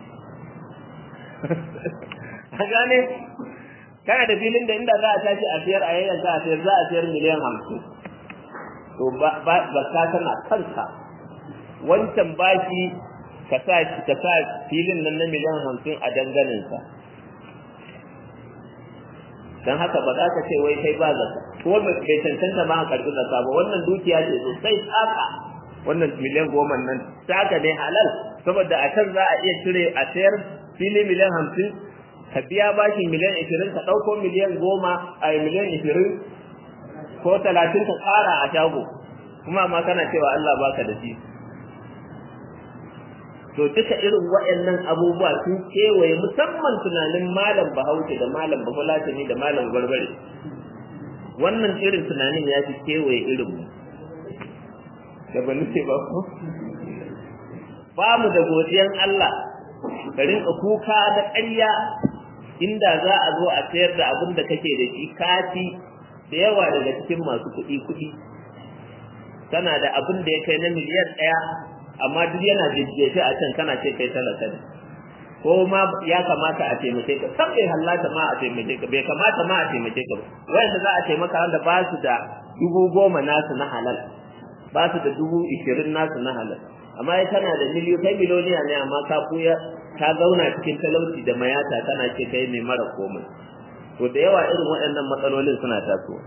a gane kana da filin da inda za a tashi a sayar a yayin za a sayar za a sayar miliyan hamsin to ba ka tana kanka wancan bashi ka sa ka sa filin nan na miliyan hamsin a danganinsa dan haka ba za ka ce wai kai ba zakka ko bai cancanta ma a karbi zakka ba wannan dukiya ce sosai tsaka wannan miliyan goma nan tsaka ne halal saboda a can za a iya cire a sayar fili miliyan hamsin ka biya bashin miliyan ishirin ka ɗauko miliyan goma a miliyan ishirin ko talatin ka ƙara a shago kuma ma kana cewa Allah baka da shi to duka irin waɗannan abubuwa sun kewaye musamman tunanin malam bahaushe da malam bafulatani da malam barbare wannan irin tunanin ya fi kewaye irin mu da ba nufe ba ko ba mu da godiyan Allah ka rinka kuka da ƙarya inda za a zo a sayar da abin da kake da shi kati da yawa daga cikin masu kuɗi kuɗi tana da abin da ya kai na miliyan ɗaya amma duk yana jejjefe a can kana ce kai talaka ne ko ma ya kamata a taimake ka san bai hallata ma a taimake ka bai kamata ma a taimake ka wanda za a taimaka wanda ba su da dubu goma nasu na halal ba su da dubu ishirin nasu na halal amma ya tana da miliyo kai miliyoniya ne amma ka kuya ka zauna cikin talauci da mayata kana ce kai mai mara komai to da yawa irin waɗannan matsalolin suna tasowa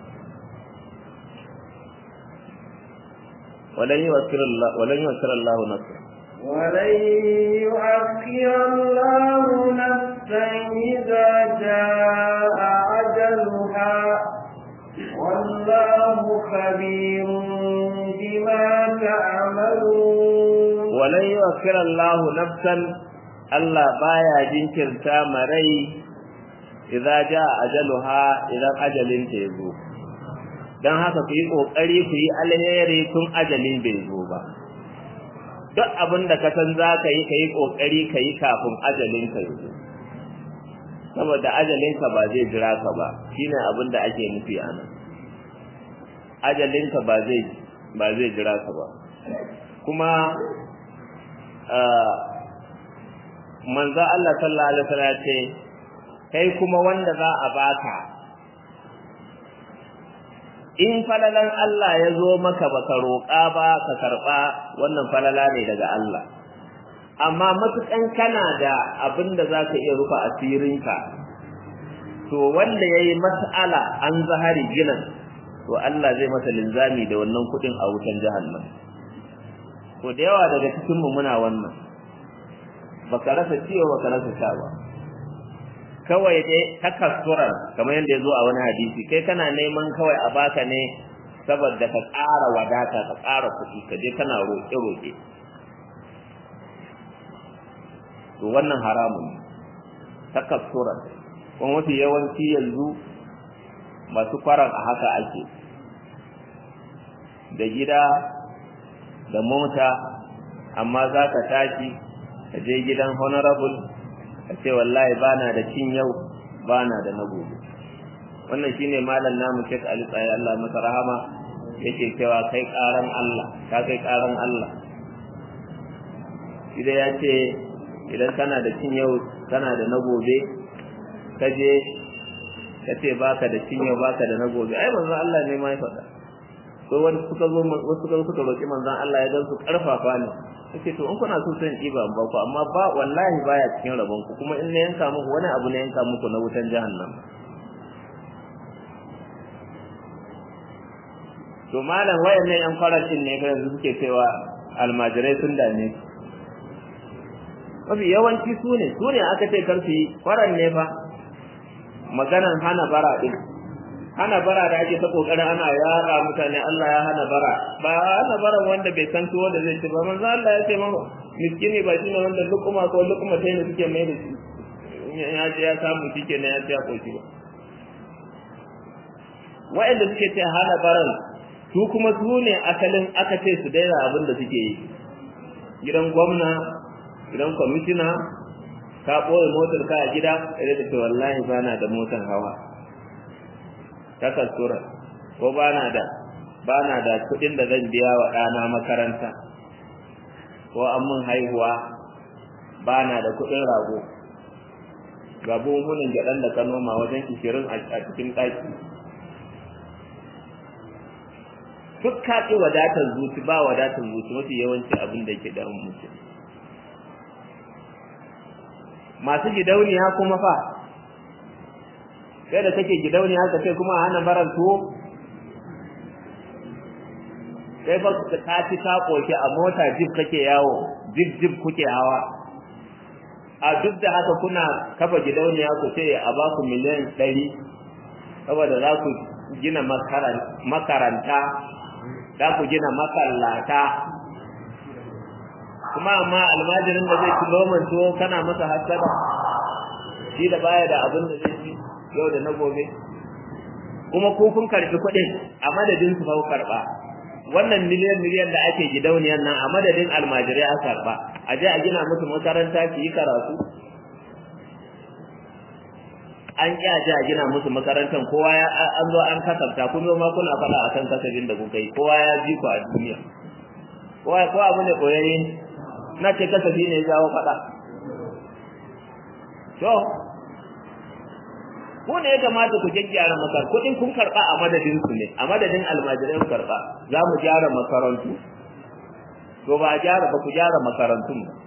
ولن يؤخر الله ولن يؤخر الله نفسا ولن يؤخر الله نفسا إذا جاء أجلها والله خبير بما تعملون ولن يؤخر الله نفسا Allah baya jinkirta marai idza jaa ajaluha idan ajalin ta yazo dan haka ku yi kokari ku yi alheri tun ajalin bai zo ba duk abin da ka san zaka yi kai kokari kai kafin ajalin ka yazo saboda ajalin ka ba zai jira ka ba shine abin da ake nufi anan ajalin ka ba zai ba zai jira ka ba kuma manzo Allah sallallahu alaihi wasallam ce kai kuma wanda za a baka in falalan Allah ya zo maka baka roƙa ba ka karɓa wannan falala ne daga Allah amma matukan kana da abin da za ka iya rufa asirinka to wanda ya yi mas'ala an zahari ginan to Allah zai masa linzami da wannan kuɗin a wutan jahannam to da yawa daga cikinmu muna wannan baka rasa ciwo baka rasa sha ba kawai dai takassuran kamar yadda ya zo a wani hadisi kai kana neman kawai a baka ne saboda ka ƙara wadata ka ƙara kuɗi ka je kana roƙe-roƙe to wannan haramun takassuran kuma mafi yawanci yanzu masu kwaran a haka ake da gida da mota amma za ka tashi ka je gidan honorable ka ce wallahi bana da cin yau bana da na gobe wannan shine malam namu Sheikh Ali Tsaye Allah masa rahama yake cewa kai karan Allah ka kai karan Allah idan ya ce idan kana da cin yau kana da na gobe ka je ka ce baka da cin yau baka da na gobe ai manzon Allah ne ma ya faɗa ko wani suka zo wasu suka roki manzon Allah ya gan su karfafa ne yace to in kuna so sai in ba ba ku amma ba wallahi baya cikin rabon ku kuma in na yanka muku wani abu ne yanka muku na wutan jahannam to malam wayannan yan farashin ne yanzu suke cewa almajirai sun dame mafi yawanci su ne su ne aka ce karfi faran ne fa maganan hana bara din hana bara da ake ta kokarin ana yara mutane Allah ya hana bara ba hana bara wanda bai san tuwo da zai ci ba manzo Allah ya ce ma miskini ba shine wanda lukuma ko lukuma sai ne suke mai da shi ya je ya samu shike ne ya ce ya koshi ba wa'anda suke ce hana baran su kuma su ne asalin aka ce su daina abin da suke yi gidan gwamna gidan kwamishina ka ɓoye motar ka a gida sai da ce wallahi ba na da motar hawa takasura ko bana da bana da kudin da zan biya wa ɗana makaranta ko an mun haihuwa bana da kudin rago ga buhunan gyaɗan da ka noma wajen ishirin a cikin ɗaki duk kaɗi wadatar zuci ba wadatar zuci mafi yawanci abin da ke damun mutum masu gidauniya kuma fa kai da kake gidauni haka sai kuma a hana baran tuwo sai fa ka ci ka koshi a mota jib kake yawo jib jib kuke hawa a duk da haka kuna kafa gidauniya ku ce a ba ku miliyan ɗari saboda za ku gina makaranta za ku gina makallata kuma amma almajirin da zai kilo tuwo kana masa hasada shi da baya da abin da zai ci yau da na gobe kuma ko kun karbi kuɗin a madadin su ku karba wannan miliyan miliyan da ake gidauniyan nan a madadin almajirai a karba a je a gina musu makaranta su yi karatu an ƙi a je a gina musu makarantar kowa ya an zo an kasafta kun zo ma kuna faɗa akan kasafin da kuka yi kowa ya ji ku a duniya kowa ko abu ne koyayye na ce kasafi ne ya jawo faɗa to ko ne ya kamata ku gyaggyara makar kuɗin kun karɓa a madadin su ne a madadin almajirai karɓa za mu gyara makarantu to ba a gyara ba ku gyara makarantun ba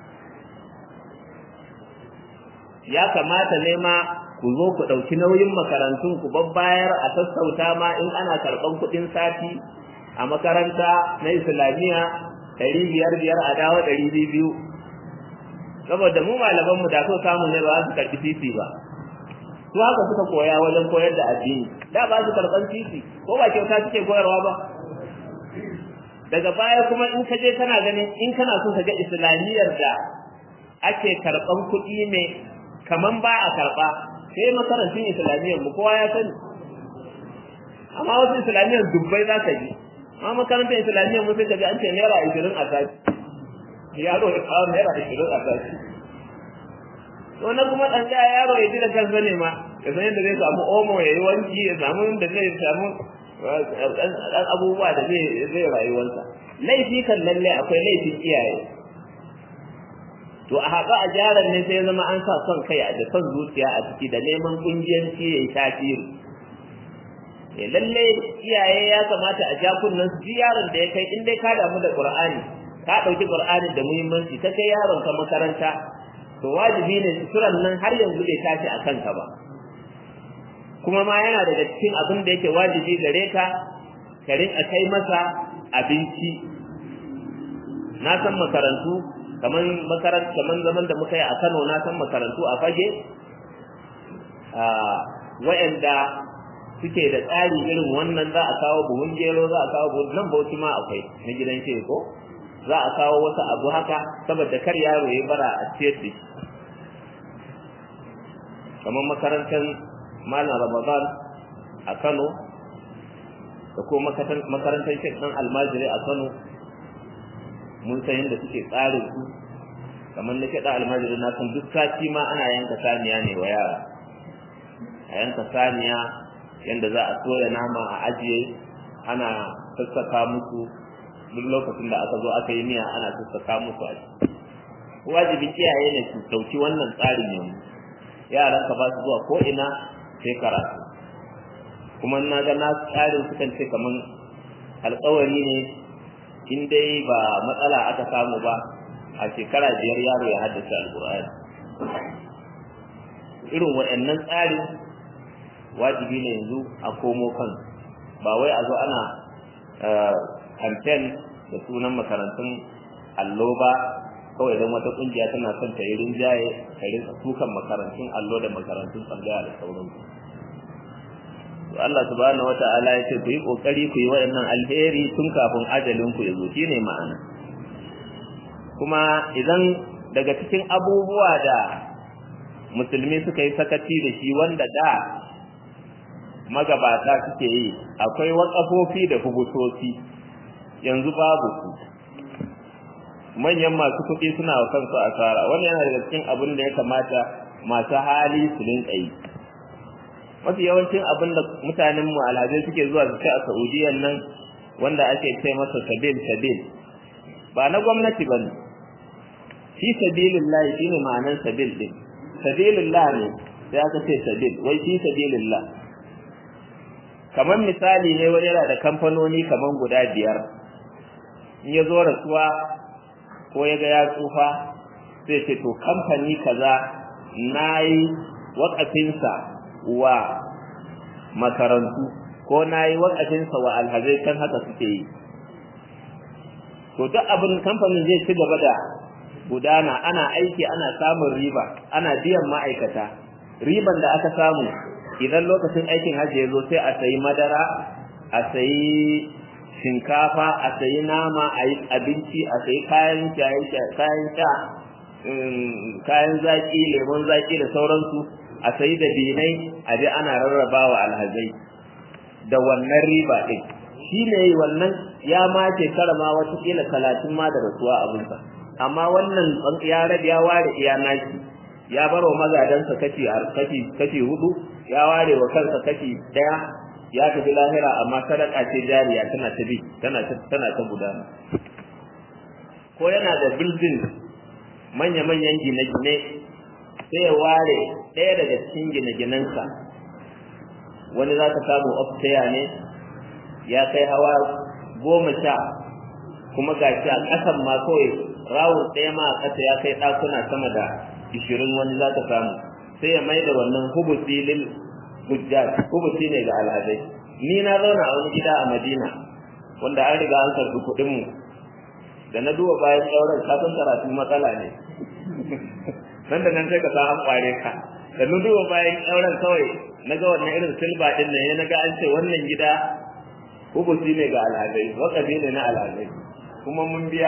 ya kamata ne ma ku zo ku ɗauki nauyin makarantun ku babbayar a sassauta ma in ana karɓan kuɗin sati a makaranta na islamiyya ɗari biyar biyar a dawo ɗari biyu saboda mu malamanmu da so samu ne ba su karɓi titi ba su haka suka koya wajen koyar da addini da ba su karɓan titi ko ba kyauta suke koyarwa ba daga baya kuma in ka je kana ganin in kana so ka ga islamiyyar da ake karɓan kuɗi ne kaman ba a karɓa sai makarantun islamiyyar mu kowa ya sani amma wasu islamiyyar dubbai za ka ji amma makarantar islamiyyar mu sai ka ji an ce naira ashirin a sati yaro ya kawo naira ashirin a sati wannan kuma ɗan ɗaya yaro ya ji da kansa ne ma ya san yadda zai samu omo ya yi wanki ya samu yadda zai samu ɗan abubuwa da zai zai rayuwarsa laifi kan lalle akwai laifin iyaye to a haɗu a jaran ne sai zama an sa son kai da son zuciya a ciki da neman ƙungiyanci ya yi tasiri eh lalle iyaye ya kamata a ja kunnen su yaron da ya kai in dai ka damu da Qur'ani ka ɗauki Qur'ani da muhimmanci ka kai yaron ka makaranta to wajibi ne suturan nan har yanzu bai tashi a kanka ba kuma ma yana daga cikin abin da yake wajibi gare ka ka rinka kai masa abinci na san makarantu kaman makarantu kaman zaman da muka yi a Kano na san makarantu a fage a wa'anda suke da tsari irin wannan za a kawo buhun gero za a kawo buhun nan bauchi ma akwai na gidan ke ko za a kawo wasu abu haka saboda kar yaro ya bara a ciyar da shi kamar makarantar malam ramadan a kano da kuma makarantar shek ɗan almajiri a kano mun san yadda suke tsarin su kamar na shaɗa almajiri na san duk sati ma ana yanka saniya ne wa yara a yanka saniya yadda za a soya nama a ajiye ana sassaka musu duk lokacin da aka zo aka yi miya ana sassaka musu a ciki wajibin iyaye ne su dauki wannan tsarin yanzu yaran ka ba su zuwa ko ina sai karatu kuma na ga na tsarin sukan ce kaman alƙawari ne in dai ba matsala aka samu ba a shekara biyar yaro ya haddace alƙur'ani irin waɗannan tsarin wajibi ne yanzu a komo kan ba wai a zo ana campaign da sunan makarantun allo ba kawai idan wata kungiya tana son ta yi rinjaye ta rinka tukan makarantun allo da makarantun tsangaya da sauransu to Allah subhanahu wata'ala ya ce ku yi kokari ku yi waɗannan alheri tun kafin ajalin ku ya zo shine ma'ana kuma idan daga cikin abubuwa da musulmi suka yi sakaci da shi wanda da magabata suke yi akwai wakafofi da hubutoci yanzu babu su manyan masu kuɗi suna wa kansu asara wannan yana daga cikin abin da ya kamata masu hali su rinka yi mafi yawancin abin da mutanen mu alhazai suke zuwa su kai a saudiyan nan wanda ake ce masa sabil sabil ba na gwamnati ba ne fi sabilillah shine ma'anar sabil din sabilillah ne sai aka ce sabil wai fi sabilillah kamar misali ne wani yana da kamfanoni kamar guda biyar in ya zo rasuwa ko ya ga ya tsufa sai ce to kamfani kaza na yi waƙafinsa wa makarantu ko na yi wakafinsa wa alhazai kan haka suke yi to duk abin kamfanin zai ci gaba da gudana ana aiki ana samun riba ana biyan ma'aikata riban da aka samu idan lokacin aikin hajji ya zo sai a sayi madara a sayi shinkafa a sayi nama a yi abinci a sayi kayan kayan sha kayan zaki lemon zaki da sauransu a sayi da binai a je ana rarrabawa alhazai da wannan riba ɗin shi ne wannan ya ma shekara ma watakila talatin ma da rasuwa abinsa amma wannan ya rabe ya ware iya naki ya bar wa magadansa kashi kashi hudu ya ware wa kansa kashi daya ya tafi lahira amma sadaka ce jariya tana ta bi tana ta tana ta gudana ko yana da building manya-manyan gine-gine sai ya ware ɗaya daga cikin gine-ginensa wani za ka samu upstairs ne ya kai hawa goma sha kuma ga shi a ƙasan ma kawai rawun ɗaya ma a ƙasa ya kai ɗakuna sama da ishirin wani za ka samu sai ya mai da wannan hubusi lil hujjaj hubusi ne ga alhazai ni na zauna a wani gida a madina wanda an riga an karɓi kuɗin mu da na duba bayan ɗauran kafin karatu matsala ne nan da nan sai ka sa an ƙware ka da na duba bayan ɗauran kawai na ga wannan irin silba ɗin nan ya na ga an ce wannan gida hubusi ne ga alhazai wakafi ne na alhazai kuma mun biya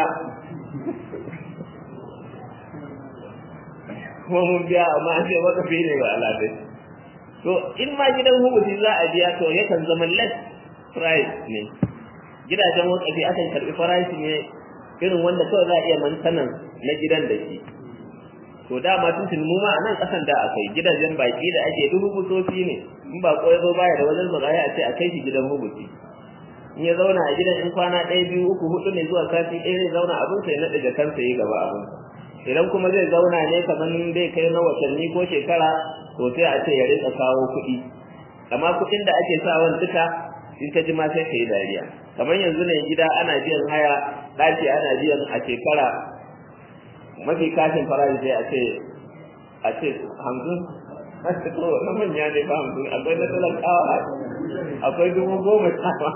kuma mun biya amma an ce wakafi ne ga alhazai to in ma gidan hubusi za a biya to yakan zama less price ne gidajen wakafi akan karɓi farashi ne irin wanda kawai za a iya mantanan na gidan da shi to dama tun tun mu ma a nan kasan da akai gidajen baki da ake duk hubusofi ne in ba ko ya zo baya da wajen zagaya a ce a kai shi gidan hubusi in ya zauna a gidan in kwana ɗaya biyu uku hudu ne zuwa sati ɗaya zai zauna abin sai na daga kansa yi gaba abin idan kuma zai zauna ne kamar zai kai na watanni ko shekara to sai a ce ya rika kawo kuɗi amma kuɗin da ake sawan duka in ka ji ma sai ka yi dariya kamar yanzu ne gida ana biyan haya ɗaki ana biyan a shekara mafi kashin farashi sai a ce a ce hamsin na manya ne ba hamsin akwai na talakawa akwai dubu goma sama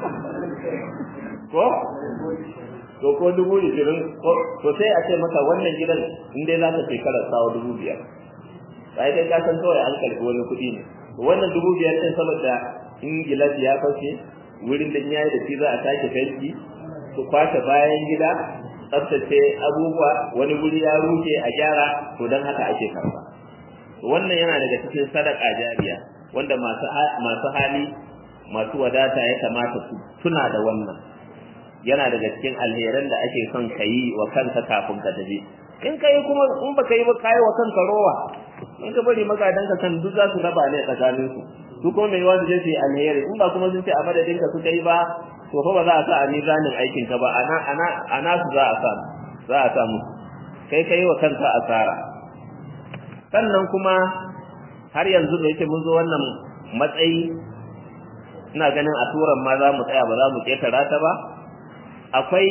ko to ko dubu ishirin to sai a ce maka wannan gidan in dai za ka shekara sawa dubu biyar sai dai ka san kawai an karɓi wani kuɗi ne wannan dubu biyar ɗin saboda in gilas ya fashe wurin da ya yi da shi za a sake fenti su kwashe bayan gida tsaftace abubuwa wani guri ya rufe a gyara to don haka ake karɓa wannan yana daga cikin sadaka jariya wanda masu masu hali masu wadata ya kamata su tuna da wannan yana daga cikin alheran da ake son ka yi wa kanka kafin ka tafi in ka yi kuma in baka yi ba ka yi wa kanka rowa in ka bari magadanka kan duk za su raba ne tsakanin su su kuma mai wasu je su yi alheri in ba kuma sun ce a madadin ka suka yi ba to fa ba za a sa a mizanin aikin ka ba ana ana ana su za a sa za a samu kai kai wa kanka asara sannan kuma har yanzu da yake mun zo wannan matsayi ina ganin a turan ma za mu tsaya ba za mu ketara ta ba akwai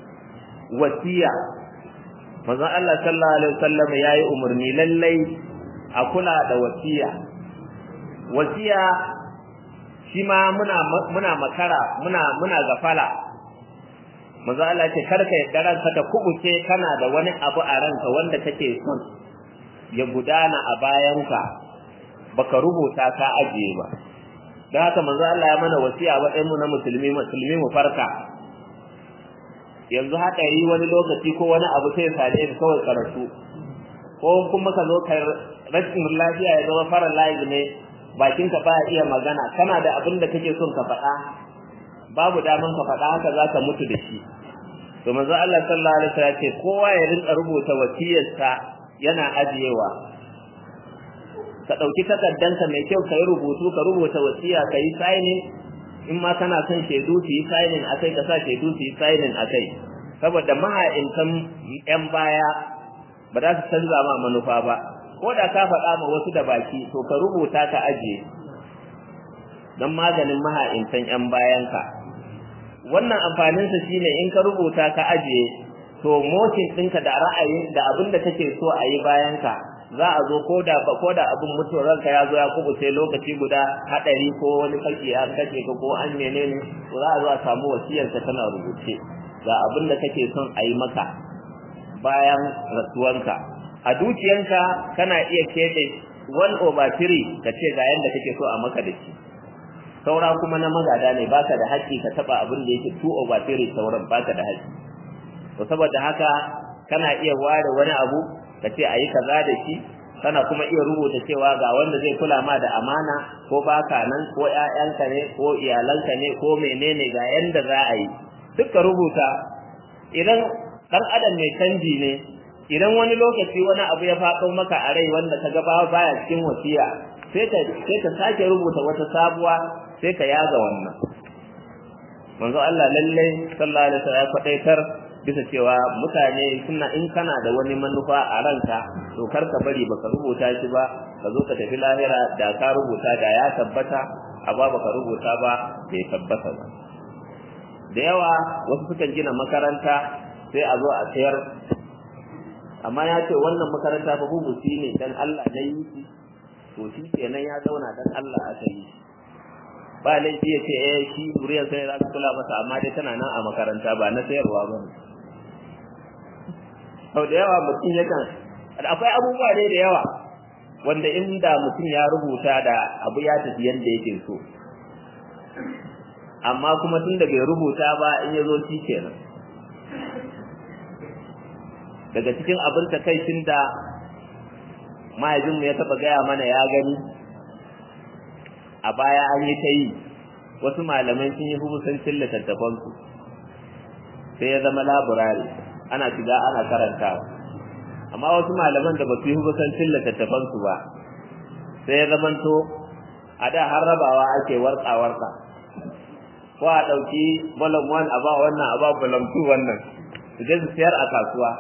wasiya manzon Allah sallallahu alaihi wasallam yayi umarni lallai a kula da wasiya wasiya shi ma muna muna makara muna muna gafala manzo Allah ce karka yadda ranka ta kubuce kana da wani abu a ranka wanda kake son ya gudana a bayanka baka rubuta ka ajiye ba don haka manzo Allah ya mana wasiya wa mu na musulmi musulmi mu farka yanzu haka yi wani lokaci ko wani abu sai sade ka kawai karatu ko kuma ka zo ka rashin lafiya ya zama fara layi ne bakinka ba iya magana kana da abin da kake son ka faɗa babu daman ka faɗa haka za ka mutu da shi to manzo Allah sallallahu alaihi wasallam ce kowa ya rinka rubuta wasiyarsa yana ajiyewa ka ɗauki takardanka mai kyau ka yi rubutu ka rubuta wasiya ka yi signing in ma kana son shaidu su yi signing a kai ka sa shaidu su yi signing a kai saboda maha'intan 'yan baya ba za su canza ma manufa ba ko da ka faɗa ma wasu da baki to ka rubuta ka ajiye don maganin maha'intan 'yan bayanka wannan amfaninsa shine in ka rubuta ka ajiye to motin ɗinka da ra'ayin da abin da kake so a yi bayanka za a zo ko da ko da abin mutuwar ranka ya zo ya kubuce lokaci guda hadari ko wani kake ya kace ka ko an menene to za a zo a samu wasiyarka tana rubuce ga abin da kake son a yi maka bayan rasuwanka a dukiyanka kana iya keɓe one over three ka ce ga yanda kake so a maka da shi saura kuma na magada ne baka da haƙƙi ka taba abin da yake two over three sauran baka da haƙƙi to saboda haka kana iya ware wani abu ka ce ayi kaza da shi kana kuma iya rubuta cewa ga wanda zai kula ma da amana ko baka nan ko ƴaƴanka ne ko iyalanka ne ko menene ga yanda za a yi duka rubuta idan dan adam mai canji ne idan wani lokaci wani abu ya faɗo maka a rai wanda ka ga baya cikin wasiya sai ka sai ka sake rubuta wata sabuwa sai ka yaga wannan manzo Allah lalle sallallahu alaihi wasallam ya faɗaitar bisa cewa mutane suna in kana da wani manufa a ranka to kar ka bari baka rubuta shi ba ka zo ka tafi lahira da ka rubuta da ya tabbata amma baka rubuta ba bai tabbata ba da yawa wasu sukan gina makaranta sai a zo a sayar amma ya ce wannan makaranta fa hubusi ne dan Allah na yi shi to shi kenan ya zauna dan Allah aka yi ba laifi ya ce eh shi zuriyar sai za su kula masa amma dai tana nan a makaranta ba na sayarwa ba ne sau da yawa mutum yakan akwai abubuwa dai da yawa wanda inda mutum ya rubuta da abu ya tafi yadda yake so amma kuma tun da bai rubuta ba in ya zo shi kenan daga cikin abin takaicin da mahaifinmu ya taɓa gaya mana ya gani a baya an yi ta yi wasu malamai sun yi hubusancin littattafansu sai ya zama laburare ana shiga ana karantawa amma wasu malaman da ba su yi hubusancin littattafansu ba sai ya zamanto a da har rabawa ake warka-warka ko a ɗauki balam 1 a ba wannan a ba balam 2 wannan su je su sayar a kasuwa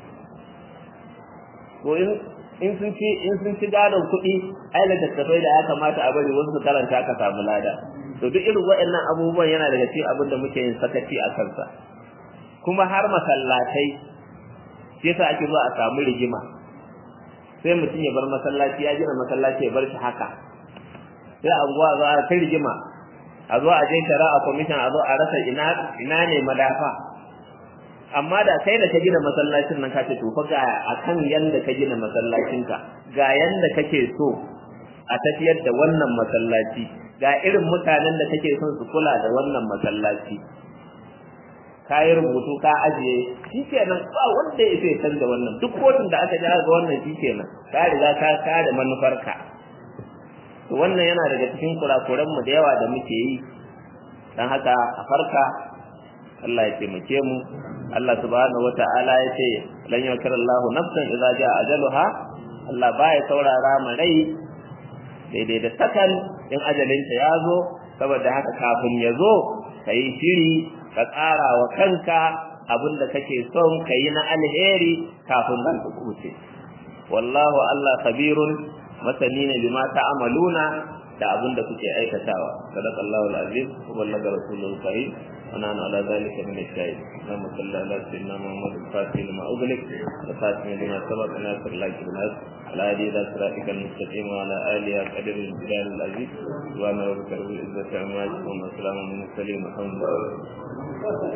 ko in in sun ci in sun ci gadon kuɗi ai littattafai da ya kamata a bari wasu su karanta ka samu lada to duk irin waɗannan abubuwan yana daga cikin abin da muke yin sakaci a kansa kuma har masallatai shi yasa ake zuwa a samu rigima sai mutum ya bar masallaci ya gina masallaci ya bar shi haka sai a zuwa zo a kai rigima a zo a je shari'a commission a zo a rasa ina ina ne madafa amma da kai da ka gina masallacin nan ka ce to fa ga akan yanda ka gina masallacinka ga yanda kake so a tafiyar da wannan masallaci ga irin mutanen da kake son su kula da wannan masallaci ka yi rubutu ka ajiye shikenan ba wanda ya sai canza wannan duk kotun da aka ja ga wannan shikenan ka riga ka kare manufarka to wannan yana daga cikin kurakuran mu da yawa da muke yi dan haka a farka Allah ya taimake mu Allah subhanahu wata'ala ya ce lan yakar Allahu nafsan idza jaa ajaluha Allah baya saurara ma rai daidai da sakan in ajalinta ya zo saboda haka kafin ya zo ka yi shiri ka tsara wa kanka abin da kake son ka yi na alheri kafin zan ka kuce wallahu Allah khabirun masani ne bima ta'amaluna da abin da kuke aikatawa sadaqallahu alazim wa ballaga rasulul karim ونحن على ذلك من الشاهد اللهم صل على سيدنا محمد الفاتح لما أغلق الفاتح لما سبق ناصر الله بالناس على هذه ذات صراطك المستقيم وعلى آله قدر الجلال العزيز سبحان ربك رب العزة عما يصفون وسلام على المرسلين والحمد لله